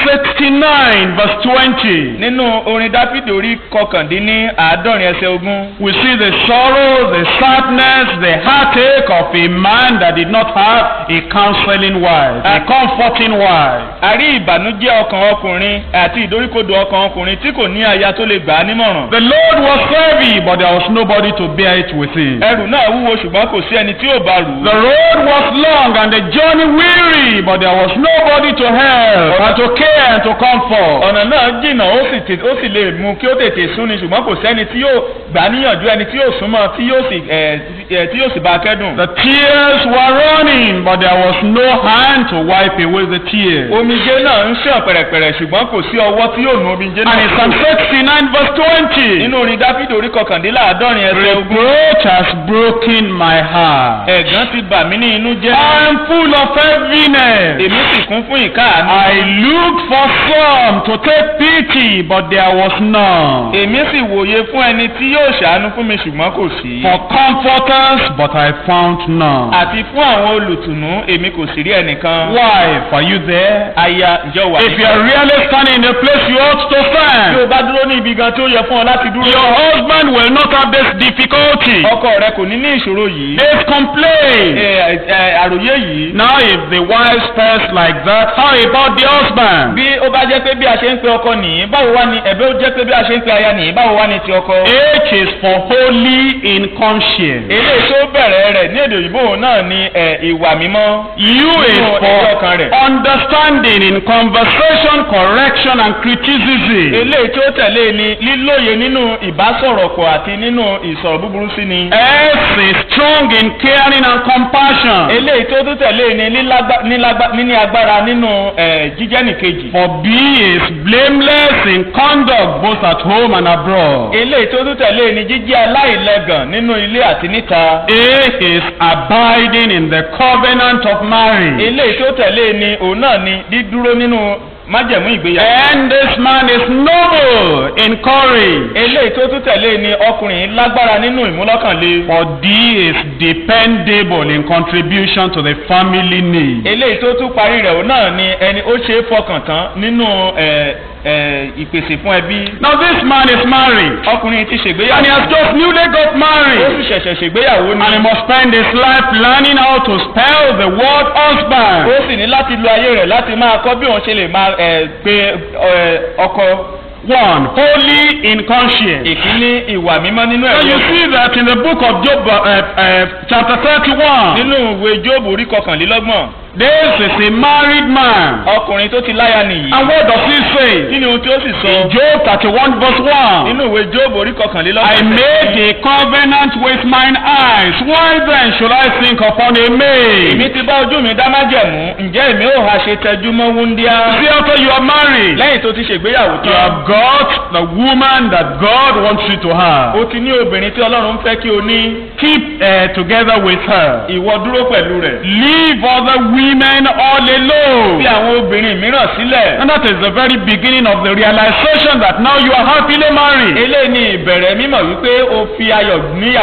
69 verse 20,
nínú orin dáfídì orí kọkàndínní àádọ́rin ẹsẹ̀ ogún
we see the sorrow, the sadness, the heartache of a man that did not have a counseling wife, a comforting wife.
a rí ìbànújẹ́ ọkàn ọkùnrin àti ìdóríkodò ọkàn ọkùnrin tí kò ní aya tó lè gbà á nímọ̀ràn.
The load was heavy, but there was nobody to bear it with him.
ẹrù náà wúwo ṣùgbọ́n kò sí ẹni tí yóò bá rù ú.
The road was long and the journey weary, but there was nobody to help and to care and to comfort.
ọ̀nà náà jìnnà ó sì tè- ó sì lè mú kí ó tètè súnni ṣùgbọ́n kò sẹ́ni tí yóò gbà á níyànjú ẹni tí yóò súnmọ́ tí yóò sì ẹ̀ ẹ̀ tí yóò sì bá a kẹ́dùn.
The tears were running, but there was no hand to wipe away the tears.
omijé náà ń ṣàn pẹ̀rẹ̀pẹ̀rẹ̀ ṣùgbọ́n kò sí ọwọ́ tí yóò nu omijé
And in Psalm
náà.
69 verse 20,
nínú orin dáfídì orí kọkàndínláàádọ́rin ẹsẹ̀ ogún.
reproach has broken my heart.
ẹ̀gán ti bà mí ní inú jẹ́.
I am full of heaviness.
èmi sì kún fún ìkáàánú.
I looked for some to take pity, but there was none.
èmi sì wòye fún ẹni tí yóò ṣàánú fún mi ṣùgbọ́n kò sí.
For comforters, but I found none.
àti fún àwọn olùtùnú èmi kò sì rí ẹnìkan.
Wife, are you there?
aya ǹjọ́ wà
If you are really standing in a place you ought to
bí o
stand,
bá dúró ní ibi gan tí ó yẹ fún ọ láti
your
dúró.
husband will not have this difficulty,
ọkọ rẹ kò ní ní ìṣòro yìí.
this complaint.
ẹ ẹ àròyé yìí.
Now, if the wife spells like that, how about the husband?
bí ó bá jẹ́ pé bí a ṣe ń pe ọkọ nìyí báwo wá ni ẹ̀bẹ́ ó jẹ́ pé bí a ṣe ń pe aya nìyí báwo wá ni ti ọkọ.
H is for holy in conscience.
eléyìí tó bẹ̀rẹ̀ rẹ̀ ní èdè òyìnbó òun náà ni ẹ, ìwà mímọ́.
U is
Nínú
for
ẹ̀rí ọkàn rẹ̀.
understanding in conversation, correction, and criticism.
eléyìí tó tẹ̀lé ni lílóye nínú ìbásọ̀rọ̀pọ̀ àti nínú ìsọ̀rọ̀ búburú sí ni.
S is strong in caring and compassion.
eléyìí tó tún tẹ̀lé ni lílágbá- nílágbá- níní agbára nínú ẹ, jíjẹ́ nìkejì.
For B is blameless in conduct both at home and abroad.
eléyìí tó tún tẹ̀lé ni jíjẹ́ aláìlẹ́gàn nínú ilé àti níta.
A is abiding in the covenant of marriage.
eléyìí tó tẹ̀lé ni òun náà ni dídúró nínú májẹ̀mú ìgbéyàwó.
And this man is noble in courage.
eléyìí tó tún tẹ̀lé ni ọkùnrin lágbára nínú ìmúlọ́kànlé.
For D is dependable in contribution to the family need.
eléyìí tó tún parí rẹ̀ òun náà ni ẹni ó ṣe é fọkàn tán nínú ẹ, ẹ, ìpèsè fún ẹbí.
Now this man is married.
ọkùnrin ti
And he
ṣègbéyàwó.
has just newly got
ó
married.
sì ṣẹ̀ṣẹ̀ ṣègbéyàwó
And he
ni.
must spend his life learning how to spell the word
ó
husband.
sì ní láti lo ayé rẹ̀ láti máa kọ́ bí òun ṣe lè máa ẹ, pe ẹ, ọkọ.
One, holy in conscience.
ìkíní ìwà mímọ́ nínú
And
ẹ̀rí
you
ọkàn.
see that in the book of Job, uh, uh, chapter 31,
nínú ìwé jóòbù orí kọkànlélọ́gbọ̀n
this is a married man.
ọkùnrin tó ti láya nìyí.
And what does he say?
kí ni ohun tí ó sì sọ.
In Job 31 verse 1,
nínú ìwé jóòbù orí
I
kọkànlélọ́gbọ̀n.
made a covenant with mine eyes. Why then should I think upon a maid?
èmi ti bá ojú mi dá májẹ̀mú ǹjẹ́ èmi ò ha ṣe tẹjú mọ́ wúndíá.
See, after you are married,
lẹ́yìn tó ti ṣègbéyàwó
you
tán.
have got the woman that God wants you to have.
o ti ní obìnrin tí ọlọ́run fẹ́ kí o ní.
Keep uh, together with her.
ìwọ dúró pẹ̀lú rẹ̀.
Leave other women all
fi
alone.
àwọn obìnrin mìíràn sílẹ̀.
And that is the very beginning of the realization that now you are happily married.
eléyìí ni ìbẹ̀rẹ̀ mímọ̀ wípé o fi ayọ̀ níyàwó.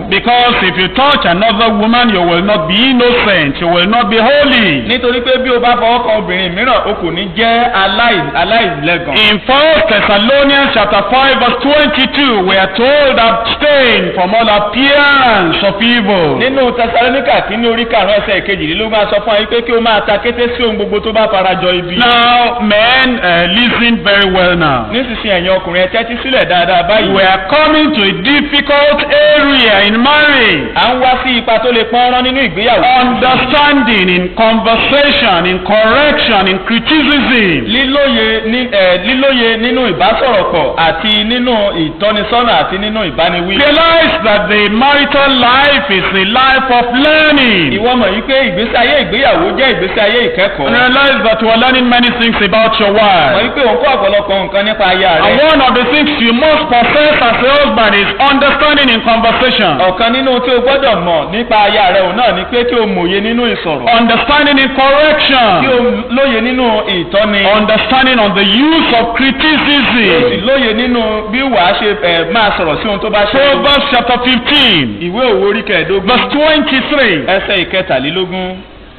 Because if you touch another woman, you will not be innocent, you will not be holy.
nítorí pé bí o bá fọwọ́ kan obìnrin mìíràn o kò ní jẹ́ aláì- aláìlẹ́gàn.
In 1 Thessalonians chapter 5 verse 22, we are told abstain from all appearance of evil.
nínú tẹsalóníkà kínní orí karùn-ún ẹsẹ̀ kejìlélógún a sọ fún wa pé kí o máa ta kété sí ohun gbogbo tó bá farajọ ibi.
Now, men, uh, listen very well now.
nísinsìnyí ẹ̀yin ọkùnrin ẹ tẹ́tí sílẹ̀ dáadáa báyìí.
We are coming to a difficult area in marriage.
à ń wá sí ipa tó lè pọ́nrán nínú ìgbéyàwó.
Understanding in conversation, in correction, in criticism.
lílóye ní ẹ lílóye nínú ìbásọ̀rọ̀pọ̀ àti nínú ìtọ́nisọ́nà àti nínú ìbániwí.
Realize that the marital life is a life of learning.
ìwọ mọ̀ yí pé ìgbésí ayé ìgbéyàwó jẹ́ ìgbésí ayé
And
ìkẹ́kọ̀ọ́.
realize that you are learning many things about your
mọ̀
wife.
yí pé òun kọ́ ọ̀pọ̀lọpọ̀ nǹkan nípa aya
And
rẹ̀.
one of the things you must possess as a husband is understanding in conversation.
ọ̀kan nínú tí o gbọ́dọ̀ mọ̀ nípa aya rẹ̀ òun náà ni pé kí o mòye nínú ìsọ̀rọ̀.
Understanding in
kí o
correction.
lóye nínú ìtọ́ni.
Understanding on the use of
kí o sì
criticism.
lóye nínú bí wàá ṣe ẹ̀ máa sọ̀rọ̀ sí ohun tó bá ṣe.
Proverbs chapter 15,
ìwé òwò orí kẹẹ̀ẹ́dógún
verse 23.
ẹsẹ̀ ìkẹtàlélógún.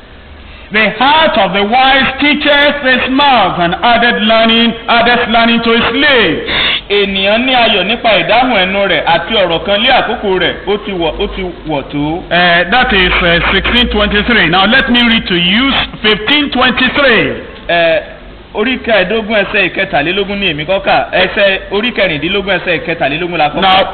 The heart of the wise teacheth his mouth and added learning, addeth learning to his lips.
ènìyàn ní ayọ̀ nípa ìdáhùn ẹnu rẹ̀ àti ọ̀rọ̀ kan lé àkókò rẹ̀ ó ti wọ̀ ó ti wọ̀ tó.
Uh, that is uh, 1623. Now let me read to you 1523.
ẹ orí kẹẹ̀ẹ́dógún ẹsẹ̀ ìkẹtàlélógún ní èmi kọ́kà ẹsẹ̀ orí kẹrìndínlógún ẹsẹ̀ ìkẹtàlélógún la kọ́kà.
Now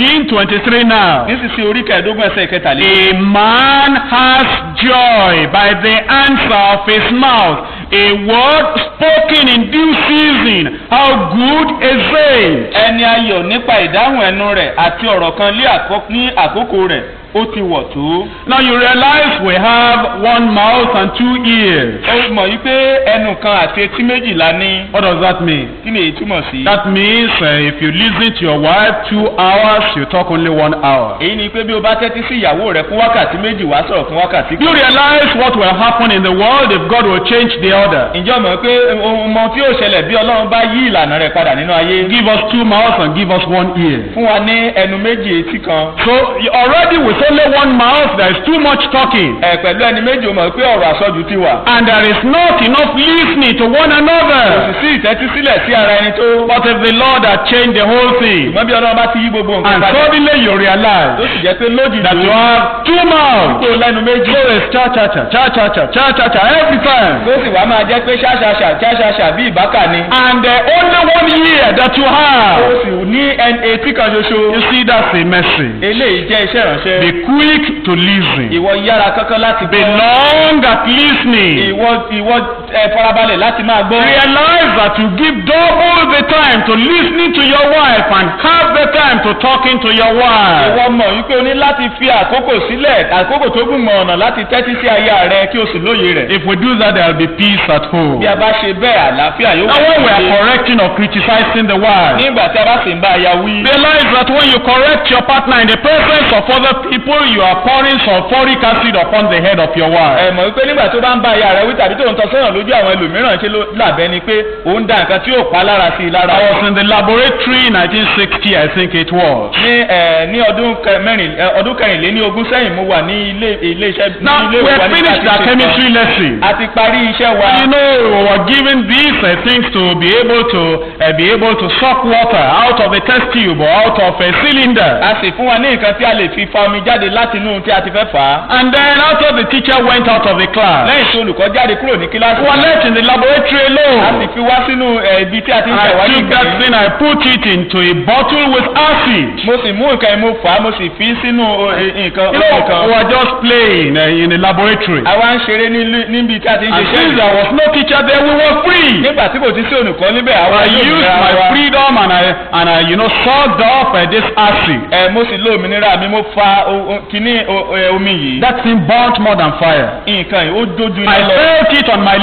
1523 now.
nísinsìnyí orí kẹẹ̀ẹ́dógún ẹsẹ̀ ìkẹtàlélógún.
A man has joy by the answer of his mouth. A word spoken in due season. How good is it?
ẹni ayọ̀ nípa ìdáhùn ẹnu rẹ̀ àti ọ̀rọ̀ kan lé àkó- ní àkókò rẹ̀ ó ti wọ̀ tó.
Now you realize we have one mouth and two ears.
ó mọ̀ yí pé ẹnu kan àti etí méjì la ní.
What does that mean?
kí ni èyí túmọ̀ sí.
That means uh, if you listen to your wife two hours, you talk only one hour.
èyí ni pé bí o bá tẹ́tí sí ìyàwó rẹ fún wákàtí méjì wá sọ̀rọ̀ fún wákàtí
You realize what will happen in the world if God will change the order.
ǹjẹ́ o mọ̀ pé ohun mọ tí yóò ṣẹlẹ̀ bí ọlọ́run bá yí ìlànà rẹ̀ padà nínú ayé.
Give us two mouths and give us one ear.
fún wa ní ẹnu méjì etí kan.
So you- already with only one mouth, there is too much talking.
ẹ pẹ̀lú ẹni méjì o mọ̀ pé ọ̀rọ̀ àsọjù ti wà.
And there is not enough listening to one
kò sì
another.
sí ìtẹ́tí sílẹ̀ sí ara ẹni tó.
But if the Lord had changed the whole thing,
ṣùgbọ́n bí ọlọ́run bá ti yí gbogbo nǹkan
and
padà.
suddenly you
tó
realize
sì jẹ́ pé lójijì
that you have two mouths,
kó lẹ́nu méjì.
so it's cha cha cha, cha cha cha, cha cha cha every time.
tó sì wá máa jẹ́ pé ṣáṣaṣà ṣáṣaṣà bí ìbákà ni.
And uh, only one ear that you
ó
have.
sì ní ẹn- etí kan ṣoṣo.
You see, that's a message.
eléyìí jẹ́ iṣẹ́ ìránṣẹ́.
Be quick to listen.
ìwọ yára kankan láti
Be
gbọ́.
long at listening.
ìwọ ìwọ ẹ farabalẹ̀ láti máa gbọ́.
Realize that you give double the time to listening to your wife and half the time to talking to your wife.
ìwọ mọ̀ wípé o ní láti fi àkókò sílẹ̀ àkókò tó gùn mọ̀ ọ̀nà láti tẹ́tí sí aya rẹ kí o sì lóye rẹ̀.
If we do that, there will be peace at home.
bí a bá ṣe bẹ́ẹ̀ àlàáfíà yóò
Now, when we are
nílé.
correcting or criticizing the wife,
nígbà tí a bá sì ń bá aya wí.
realize that when you correct your partner in the presence of other people, you are pouring sulfuric acid upon the head of your wife.
ẹ mọ̀ wípé nígbà tó bá ń bá aya rẹ wí tàbí tó ń tọ́ sọ́yàn lójú àwọn ẹlòmíràn ṣe ló làbẹ́ ni pé òun da nǹkan tí yóò pa lára sí i lára.
I was in the laboratory in 1960, I think it was.
ní ẹ ní ọdún kẹ- mẹ́rin ẹ, ọdún kẹrìnléní ogún sẹ́yìn mo wà ní ilé ilé iṣẹ́ ní
Now,
ilé
we
ìwé wa
had
ní
finished our chemistry lesson.
a ti parí iṣẹ́ wa.
You know, we were given these uh, things to be able to uh, be able to suck water out of a test tube or out of a cylinder.
a sì fún wa ní nǹkan tí a lè fi fa omi jáde láti inú tí a ti fẹ́ fà á.
And then after the teacher went out of the class,
lẹ́yìn tí olùkọ́ jáde kúrò ní kíláàsì.
we were left in the laboratory
a sì
alone.
fi wá sínú ẹ, ibi tí a ti ń
I
ṣèwádìí
took that
nǹkan yìí.
thing, I put it into a bottle with acid.
mo sì mú nǹkan yìí mo fà á mo sì fi sínú o, ẹ, nǹkan
You
omi
know,
kan.
we were just playing uh, in the laboratory.
àwa ń ṣeré nílé- níbi tí a ti ń
And
ṣe
since there was no teacher there, we were free.
nígbà tí kò ti sí olùkọ́ níbẹ̀ àwa
I
yóò
used
bẹ̀rẹ̀
my
wa.
freedom and I and I you know sucked up uh, this acid.
ẹ mo sì lo òmìnira mi mo fa o- o- kíní o- ẹ, omi yìí.
That thing burnt more than fire.
nǹkan yìí ó dojú
I
iná lọ.
felt it on my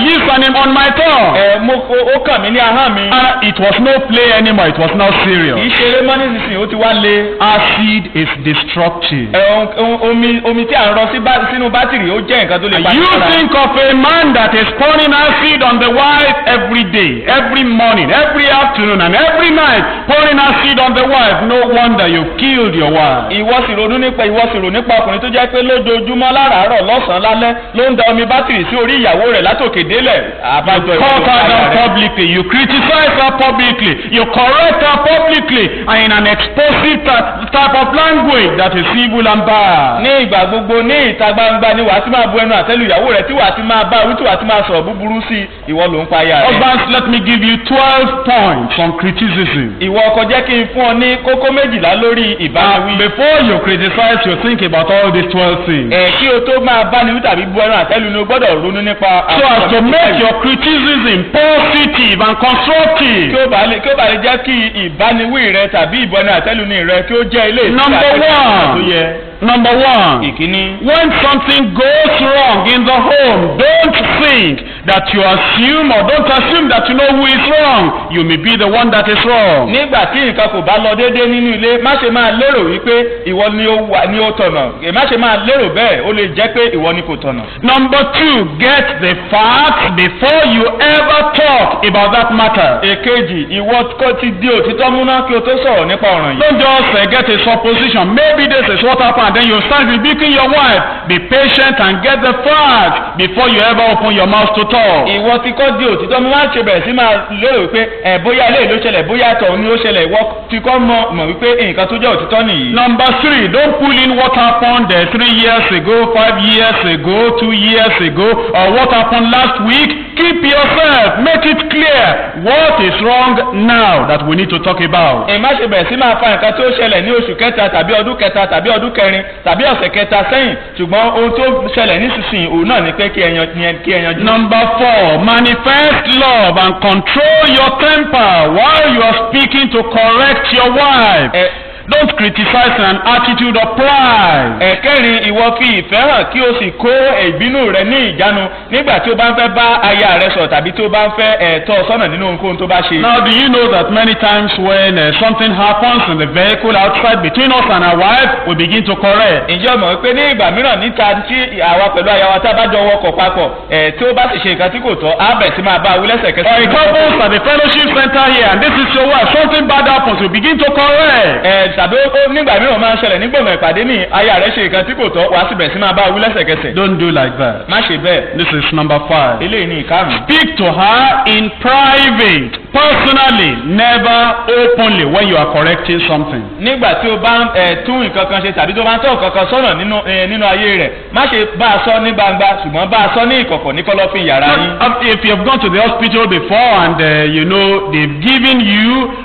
lips and in- on my tongue.
ẹ mo ó- ó kàn mí ní ahọ́n mi.
And it was no play anymore. It was now
kì í
serious.
ṣe eré mọ́ nísinsìnyí ó ti wá le.
Acid is destructive.
ẹ ohun- ohun- omi omi tí à ń rọ sí bá- sínú bátìrì ó jẹ́ nǹkan tó lè pa
You
ní lára.
think of a man that is pouring acid on the wife every day, every morning, every afternoon, and every night, pouring acid on the wife. No wonder you killed your wife.
ìwọ sì ronú nípa ìwọ sì rò nípa ọkùnrin tó jẹ́ pé lójoojúmọ́ láràárọ̀ lọ́sàn-án lálẹ́ ló ń da omi bátìrì sí orí ìyàwó rẹ̀ látòkè délẹ̀. àbájọ ìwọ
Caught
ló
her
pa
down
aya rẹ̀.
publicly, you criticize her publicly, you correct her publicly, and in an explosive ty- type of language that is evil and bad.
ní ìgbà gbogbo ní ìta gbangba ni wàá ti máa bu ẹnu àtẹ́lu ìyàwó rẹ̀ tí wàá ti máa bá wí tí wàá ti máa sọ̀rọ̀ búburú sí i ìwọ ló ń pa aya rẹ̀.
Husbands, let me give you 12 points on criticism.
ìwọ ọkọ jẹ́ kí n fún ọ ní kókó méjìlá lórí
And
ìbániwí.
before you criticize, you think about all these 12 things.
ẹ kí o tó máa báni wí tàbí bu ẹnu àtẹ́lu ni o gbọ́dọ̀ ronú nípa
So as to
àwọn
make your criticism positive and
kí
constructive.
ó bá lè kí ó bá lè jẹ́ kí ìbániwí rẹ tàbí ìbọnú àtẹ́luni rẹ kí ó jẹ́ ilé ìtura
Number
àtẹ́luni tó
one.
yẹ.
Number one.
ìkíní.
When something goes wrong in the home, don't think that you assume or don't assume that you know who is wrong. You may be the one that is wrong.
nígbà tí nǹkan kò bá lọ déédéé nínú ilé má ṣe máa lérò wípé ìwọ ni ó wà ní ó tọ̀nà Ẹ má ṣe máa lérò bẹ́ẹ̀ ó lè jẹ́ pé ìwọ ni kò tọ̀nà.
Number two, get the facts before you ever talk about that matter.
èkejì ìwọ kò ti di òtítọ́ múná kí o tó sọ̀rọ̀ nípa ọ̀ràn yìí.
Don't just uh, get a supposition. Maybe this is what happened, and then you start rebuking your wife. Be patient and get the facts before you ever open your mouth to talk.
ìwọ ti kọ́ di òtítọ́ mú má ṣe bẹ̀rẹ̀ sí máa lérò wípé ẹ̀ bóyá ilé ló ṣẹlẹ̀ bóyá tọ̀hún ni ó ṣẹlẹ̀ ìwọ ti kọ́ mọ̀ mọ̀ wípé nǹkan tó jẹ́ òtítọ́ nìyí.
Number three, don't pull in what happened uh, three years ago, five years ago, two years ago, or what happened last week. Keep yourself, make it clear what is wrong now that we need to talk about.
ẹ má ṣe bẹ̀rẹ̀ sí máa fa nǹkan tó ṣẹlẹ̀ ní oṣù kẹta tàbí ọdún kẹta tàbí ọdún kẹrin tàbí ọ̀sẹ̀ kẹta sẹ́yìn ṣùgbọ́n ohun tó ṣẹlẹ̀ nísinsìnyí òun náà ni pé kí ẹ yan kí ẹ yanjú.
Number four, manifest love and control your temper while you are speaking to correct your wife.
ẹ
Don't criticize in an attitude of pride.
ẹ̀kẹ́rin ìwọ fi ìfẹ́ hàn kí o sì kó ìbínú rẹ ní ìjánu nígbà tí o bá ń fẹ́ bá aya rẹ sọ̀rọ̀ tàbí tí o bá ń fẹ́ ẹ̀tọ́ sọ́nà nínú ohunkóhun tó bá ṣe.
Now, do you know that many times when uh, something happens in the vehicle outside between us and our wife, we begin to correct.
ǹjẹ́ o mọ̀ pé ní ìgbà mìíràn níta tí àwa pẹ̀lú aya wa tá a bá jọ wọkọ̀ papọ̀ ẹ̀ tí ó bá sì ṣe nǹkan tí kò tọ́ á bẹ̀ sí máa bá a wí
Or a
lẹ́sẹ̀kẹsẹ̀.
couples at the fellowship center here, and this is your wife, something bad happens, we begin to correct.
ẹ tàbí ó ó nígbà mìíràn máa ń ṣẹlẹ̀ nígbòmọ̀ ìpàdé ní aya rẹ̀ ṣe nǹkan tí kò tọ́ wàá sì bẹ̀ sí máa bá a wí lẹ́sẹ̀kẹsẹ̀.
Don't do like that.
má ṣe bẹ́ẹ̀
This is number five.
eléyìí ní ìkarùn.
Speak to her in private, personally, never openly when you are correcting something.
nígbà tí o bá ń ẹ tún nǹkan kan ṣe tàbí tó bá ń tọ́ nǹkan kan sọ́nà nínú ẹ nínú ayé rẹ̀ má ṣe bá a sọ ní gbangba ṣùgbọ́n bá a sọ ní ìkọ̀kọ̀ ní kọ́lọ́fín yàrá yín.
Not- If you have gone to the hospital before and uh, you know they've given you,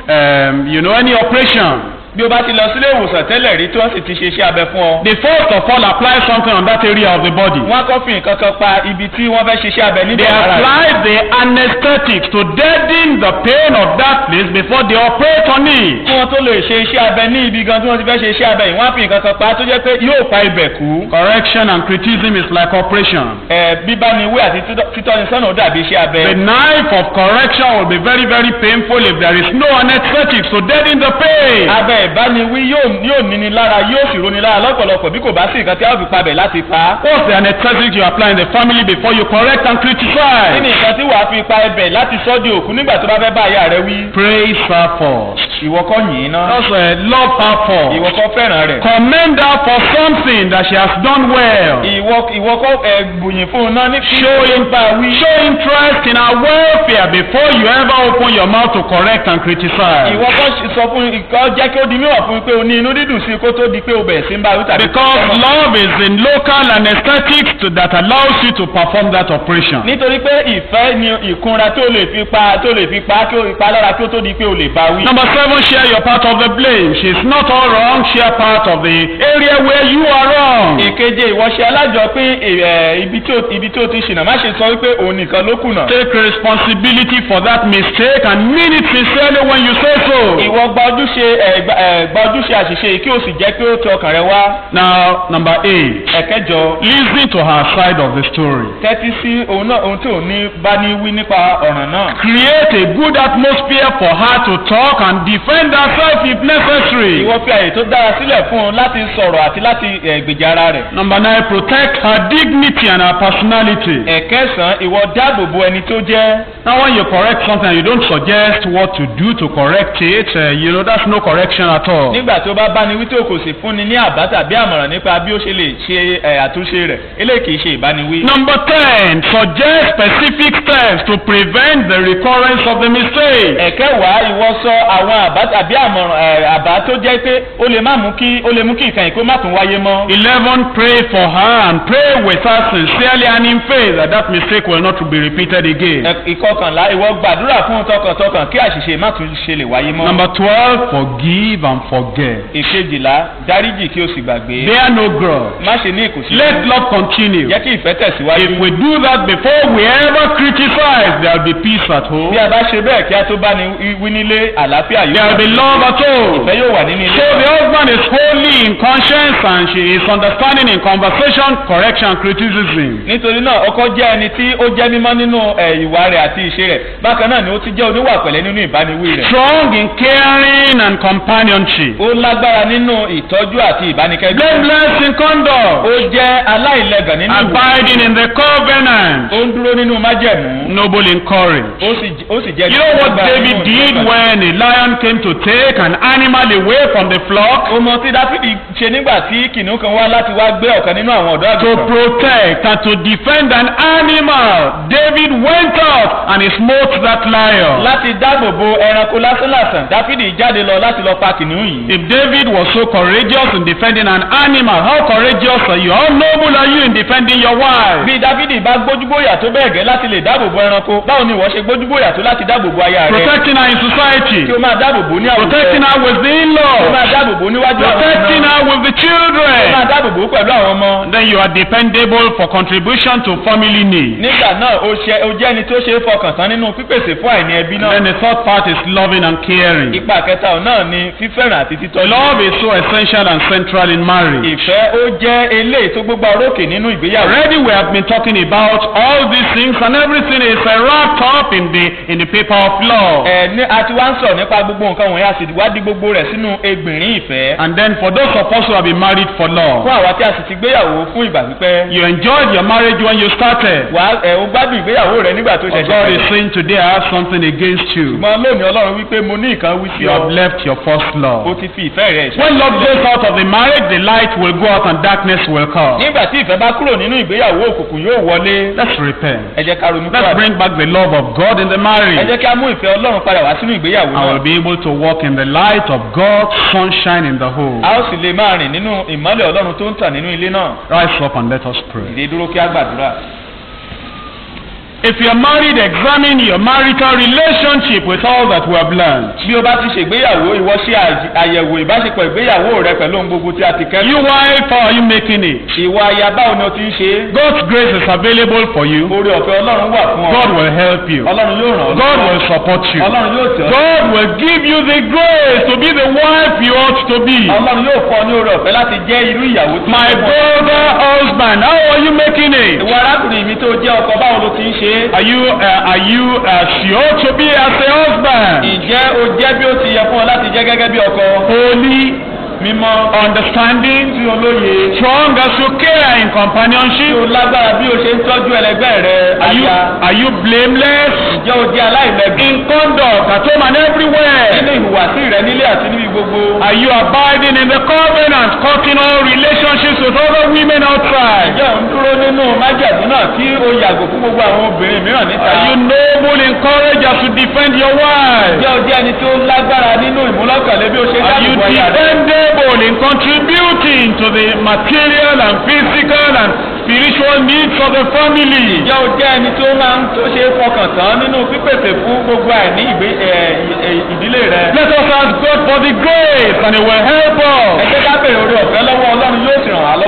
um, you know, any operation,
bí o bá ti lọ sílé ìwòsàn tẹ́lẹ̀ rí tí wọ́n sì ti ṣe iṣẹ́ abẹ fún ọ.
they first of all apply something on that area of the body.
wọ́n á kọ́ fi nǹkan kan pa ibi tí wọ́n fẹ́ ṣe iṣẹ́ abẹ
They
níbẹ̀ lára rẹ̀.
apply the anesthetics to deaden the pain of that place before they operate on
kí
it.
wọ́n tó lè ṣe iṣẹ́ abẹ ní ibi gan tí wọ́n ti fẹ́ ṣe iṣẹ́ abẹ yìí wọ́n á fi nǹkan kan pa tó jẹ́ pé yóò pa ibẹ̀ kú.
Correction and criticism is like operation.
ẹ bíbániwé àti títọ́- títọ́nisọ́nà ó dàbí iṣẹ́ abẹ.
The knife of correction will be very, very painful if there is no anesthetics to deaden the pain.
abẹ ìbániwí yóò yóò níni lára yóò sì roni lára lọ́pọ̀lọpọ̀ bí kò bá sí nǹkan tí a ó fi pabẹ̀ láti pa á.
What's the anesthetic you apply in the family before you correct and
kí ni
criticize?
nǹkan tí wàá fi pa ẹbẹ̀ láti sọ́ di òkú nígbà tó bá fẹ́ bá aya rẹ wí.
Praise her first.
ìwọ kọ́ yìn ná.
Just uh, love her
ìwọ
first.
kọ́ fẹ́ràn rẹ̀.
Commend her for something that she has done well.
ìwọ ìwọ kọ́ ẹ gbùyìn fún un náà ní kí
Show,
ó bá wí.
show interest in her welfare before you ever open your mouth to correct and criticize.
ìwọ kọ́ sọ fún ìkọ́ jẹ́ kí ó di mímọ̀ fún un pé o ní inú dídùn sí i kó tó di pé o bẹ̀rẹ̀ sí ń bá wí tàbí.
Because love is in local anesthetics to, that allows you to perform that operation.
nítorí pé ìfẹ́ ni ìkunra tó lè fi pa tó lè fi pa kí o pa lára kí ó tó di pé o lè bá wí.
Number seven, share your part of the blame. She's not all wrong. Share part of the area where you are wrong.
ìkeje ìwọ́ṣe alájọpín ẹ̀, ibi tí o- ibi tí o ti ṣìnà má ṣe sọ wípé òun nìkan ló kùnà.
Take responsibility for that mistake and mean it sincerely when you say so.
ìwọ gba ojúṣe ẹ̀, gba ẹ̀, gba ojúṣe àṣìṣe yìí kí o sì jẹ́ pé ó tọ ọkàn rẹ wá.
Now, number eight.
ẹ̀kẹjọ
Listen to her side of the story.
tẹ́tí sí òun náà ohun tí òun ní bá ní wí nípa ọ̀ràn náà.
Create a good atmosphere for her to talk and defend herself if necessary.
ìwọ fi àyè tó dára sílẹ̀ fún un láti sọ̀rọ̀ àti láti ẹ̀, gbèjà ara rẹ̀.
Number nine, protect her dignity and her personality.
ẹ̀kẹsàn-án ìwọ dáàbò bo ẹni tó jẹ́.
Now, when you correct something and you don't suggest what to do to correct it, uh, you know, that's no correction at all.
nígbà tó bá bá ní wí tí o kò sì fúnni ní àbá tàbí àmọ̀ràn nípa bí ó ṣe lè ṣe ẹ̀, àtúnṣe rẹ̀ eléyìí kì í ṣe ìbániwí.
Number 10, suggest specific steps to prevent the recurrence of the mistake.
ẹ̀kẹwàá ìwọ sọ àwọn àbá tàbí àmọ̀ràn ẹ̀, àbá tó jẹ́ pé ó lè má mú kí ó lè mú kí ìkànnì kó má tún wáyé mọ́.
11, pray for her and pray with her sincerely and in faith that that mistake will not be repeated again.
Ẹ- ìkọkànlá ìwọ gbàdúrà fún tọkàntọkàn kí àṣìṣe má tún ṣe lè wáyé mọ́.
Number 12, forgive and forget.
ìkejìlá dáríjì kí o sì gbàgbé.
Bear no grudge.
má ṣe ní ìkùnsí.
Let love continue.
jẹ́ kí ìfẹ́ tẹ̀síwájú.
If we do that before we ever criticize, there will be peace at home.
bí a bá ṣe bẹ́ẹ̀ kí a tó bá ní wí nílé àlàáfíà yóò
There will be love at home.
ìfẹ́ yóò wà nínú ilé.
So the husband is wholly in conscience and she is understanding in conversation, correction, and criticism.
nítorí náà ọkọ jẹ́ ẹni tí ó jẹ́ mímọ́ nínú ẹ̀, ìwà rẹ̀ àti ìṣe rẹ̀ bákan náà ni ó ti jẹ́ oníwà pẹ̀lẹ́ nínú ìbániwí rẹ̀.
Strong in caring and companionship.
ó lágbára nínú ìtọ́jú àti ìbánikẹ́gbẹ́.
Blameless in conduct.
ó jẹ́ aláìlẹ́gàn nínú ìwà.
Abiding in the covenant.
ó ń dúró nínú májẹ̀mú.
Noble in courage.
ó sì ó sì jẹ́
You know what
alágbára
David
nínú
did
ìtọ́jú.
when a lion came to take an animal away from the flock?
ó mọ tí dáfídì ṣe nígbà tí kìnìún kan wá láti wá gbé ọ̀kan nínú àwọn ọ̀dọ́
To
àgùntàn.
protect and to defend an animal, David went out and he smote that lion.
láti dáàbò bo ẹranko lásánlàsàn dáfídì jáde lọ láti lọ pa kìnìún yìí.
If David was so courageous in defending an animal, how courageous are you? How noble are you in defending your wife?
bí dáfídì bá gbójúgbóyà tó bẹ́ẹ̀ gẹ́ láti lè dáàbò bo ẹranko báwo ni ìwọ ṣe gbójúgbóyà tó láti dáàbò bo aya rẹ.
Protecting her in society,
kí o máa dáàbò bo ní àwùjọ.
protecting her with the
kí o
in-laws,
máa dáàbò bo níwájú àwọn
protecting
ọmọ.
her with the
kí o máa
children.
dáàbò bo pẹ̀lú àwọn ọmọ.
Then you are dependable for contribution to family needs.
nígbà náà o ṣe o jẹ́ ẹni tó ṣe é fọkàn tán nínú pípèsè fún àìní ẹbí náà.
Then the third part is loving and caring.
ipa kẹta ọ̀ náà ni fífẹ́ràn àti títọ́jú.
Love is so essential and central in marriage.
ìfẹ́ ó jẹ́ eléyìí tó gbégbá orókè nínú ìgbéyàwó.
Already we have been talking about all these things and everything is uh, wrapped up in the in the paper of law.
ẹ ní a ti wá ń sọ̀rọ̀ nípa gbogbo nǹkan wọ̀nyí a sì wá di gbogbo rẹ̀ sínú egbìnrín ìfẹ́.
And then for those of us who have been married for
fún
long,
àwa tí a sì ti gbéyàwó fún ìgbà pípẹ́.
you enjoyed your marriage when you started.
wà á ẹ o gbádùn ìgbéyàwó rẹ nígbà tó
But
ṣẹ̀ṣẹ̀
God is
bẹ̀rẹ̀.
saying today I have something against you.
ṣùgbọ́n lónìí ọlọ́run wípé mo ní nǹkan wí sí
You have
ọ.
left your first
o
love.
ti fi ìfẹ́ rẹ̀ ṣe.
When love goes out of the marriage, the light will go out and darkness will come.
nígbà tí ìfẹ́ bá kúrò nínú ìgbéyàwó òkùnkùn yóò wọlé.
Let's repent.
ẹ jẹ́ ká ronú
Let's
padà.
bring back the love of God in the
ẹ
marriage.
jẹ́ ká mú ìfẹ́ ọlọ́run padà wá sínú ìgbéyàwó
I will
náà.
be able to walk in the light of God's sunshine in the home.
a ó sì lè máa rìn nínú ìmọ́lẹ̀ ọlọ́run tó ń tàn nínú ilé náà.
Rise up and let us pray.
ìdè dúró kí á gbàdúrà.
If you are married, examine your marital relationship with all that we have learned.
bí o bá ti ṣègbéyàwó ìwọ ṣe àj- àyẹ̀wò ìbáṣepọ̀ ìgbéyàwó rẹ pẹ̀lú ohun gbogbo tí a ti kẹ́kọ̀ọ́.
You wife, how are you making it?
ìwà aya báwo ni o ti ń ṣe é.
God's grace is available for you.
oore ọ̀fẹ́ ọlọ́run wà fún ọ.
God will help you.
ọlọ́run yóò ràn ọ́
God
lọ́wọ́.
will support you.
ọlọ́run yóò tẹ̀ ọ́.
God will give you the grace to be the wife you ought to be.
ọlọ́run yóò fọ́ ní oore ọ̀fẹ́ láti jẹ́ irú ìyàwó tí
My
ó mọ̀.
brother, husband, how are you making it?
ìwọ arákùnrin mi tó jẹ́ ọkọ báwo ló ti ń ṣe é.
Are you uh, are you as you ought to be as a husband?
ǹjẹ́ o jẹ́ bí ó ti yẹ fún ọ láti jẹ́ gẹ́gẹ́ bí ọkọ.
Holy,
mímọ́
understanding,
tí olóye.
strong as you care in
tí
companionship.
o lágbára bí o ṣe ń tọ́jú ẹlẹgbẹ́ rẹ.
Are you
aya.
are you blameless
ǹjẹ́ o jẹ́ aláìlẹ́gbẹ́.
in conduct at home and
nínú
everywhere?
ìhùwàsí rẹ nílé àti níbi gbogbo.
Are you abiding in the covenant, cutting all relationships with other women outside?
ǹjẹ́ ò ń dúró nínú májàdú náà tí o yàgò fún gbogbo àwọn obìnrin mìíràn níta.
Are you noble in courage as you defend your wife?
ǹjẹ́ o jẹ́ ẹni tí ó lágbára nínú ìmúlọ́kànlé bí o ṣe
Are you
dáàbò aya rẹ.
dependable in contributing to the material and physical and spiritual needs of the family?
ǹjẹ́ o jẹ́ ẹni tó máa ń tó ṣe é fọkàn tán nínú pípèsè fún gbogbo àìní ìgbé ẹ, ẹ, ìdílé rẹ.
Let us ask God for the grace and He will help
ẹ
us.
jẹ́ ká bèrè orí ọ̀fẹ́ lọ́wọ́ ọlọ́run yóò sì ràn wá lọ́wọ́.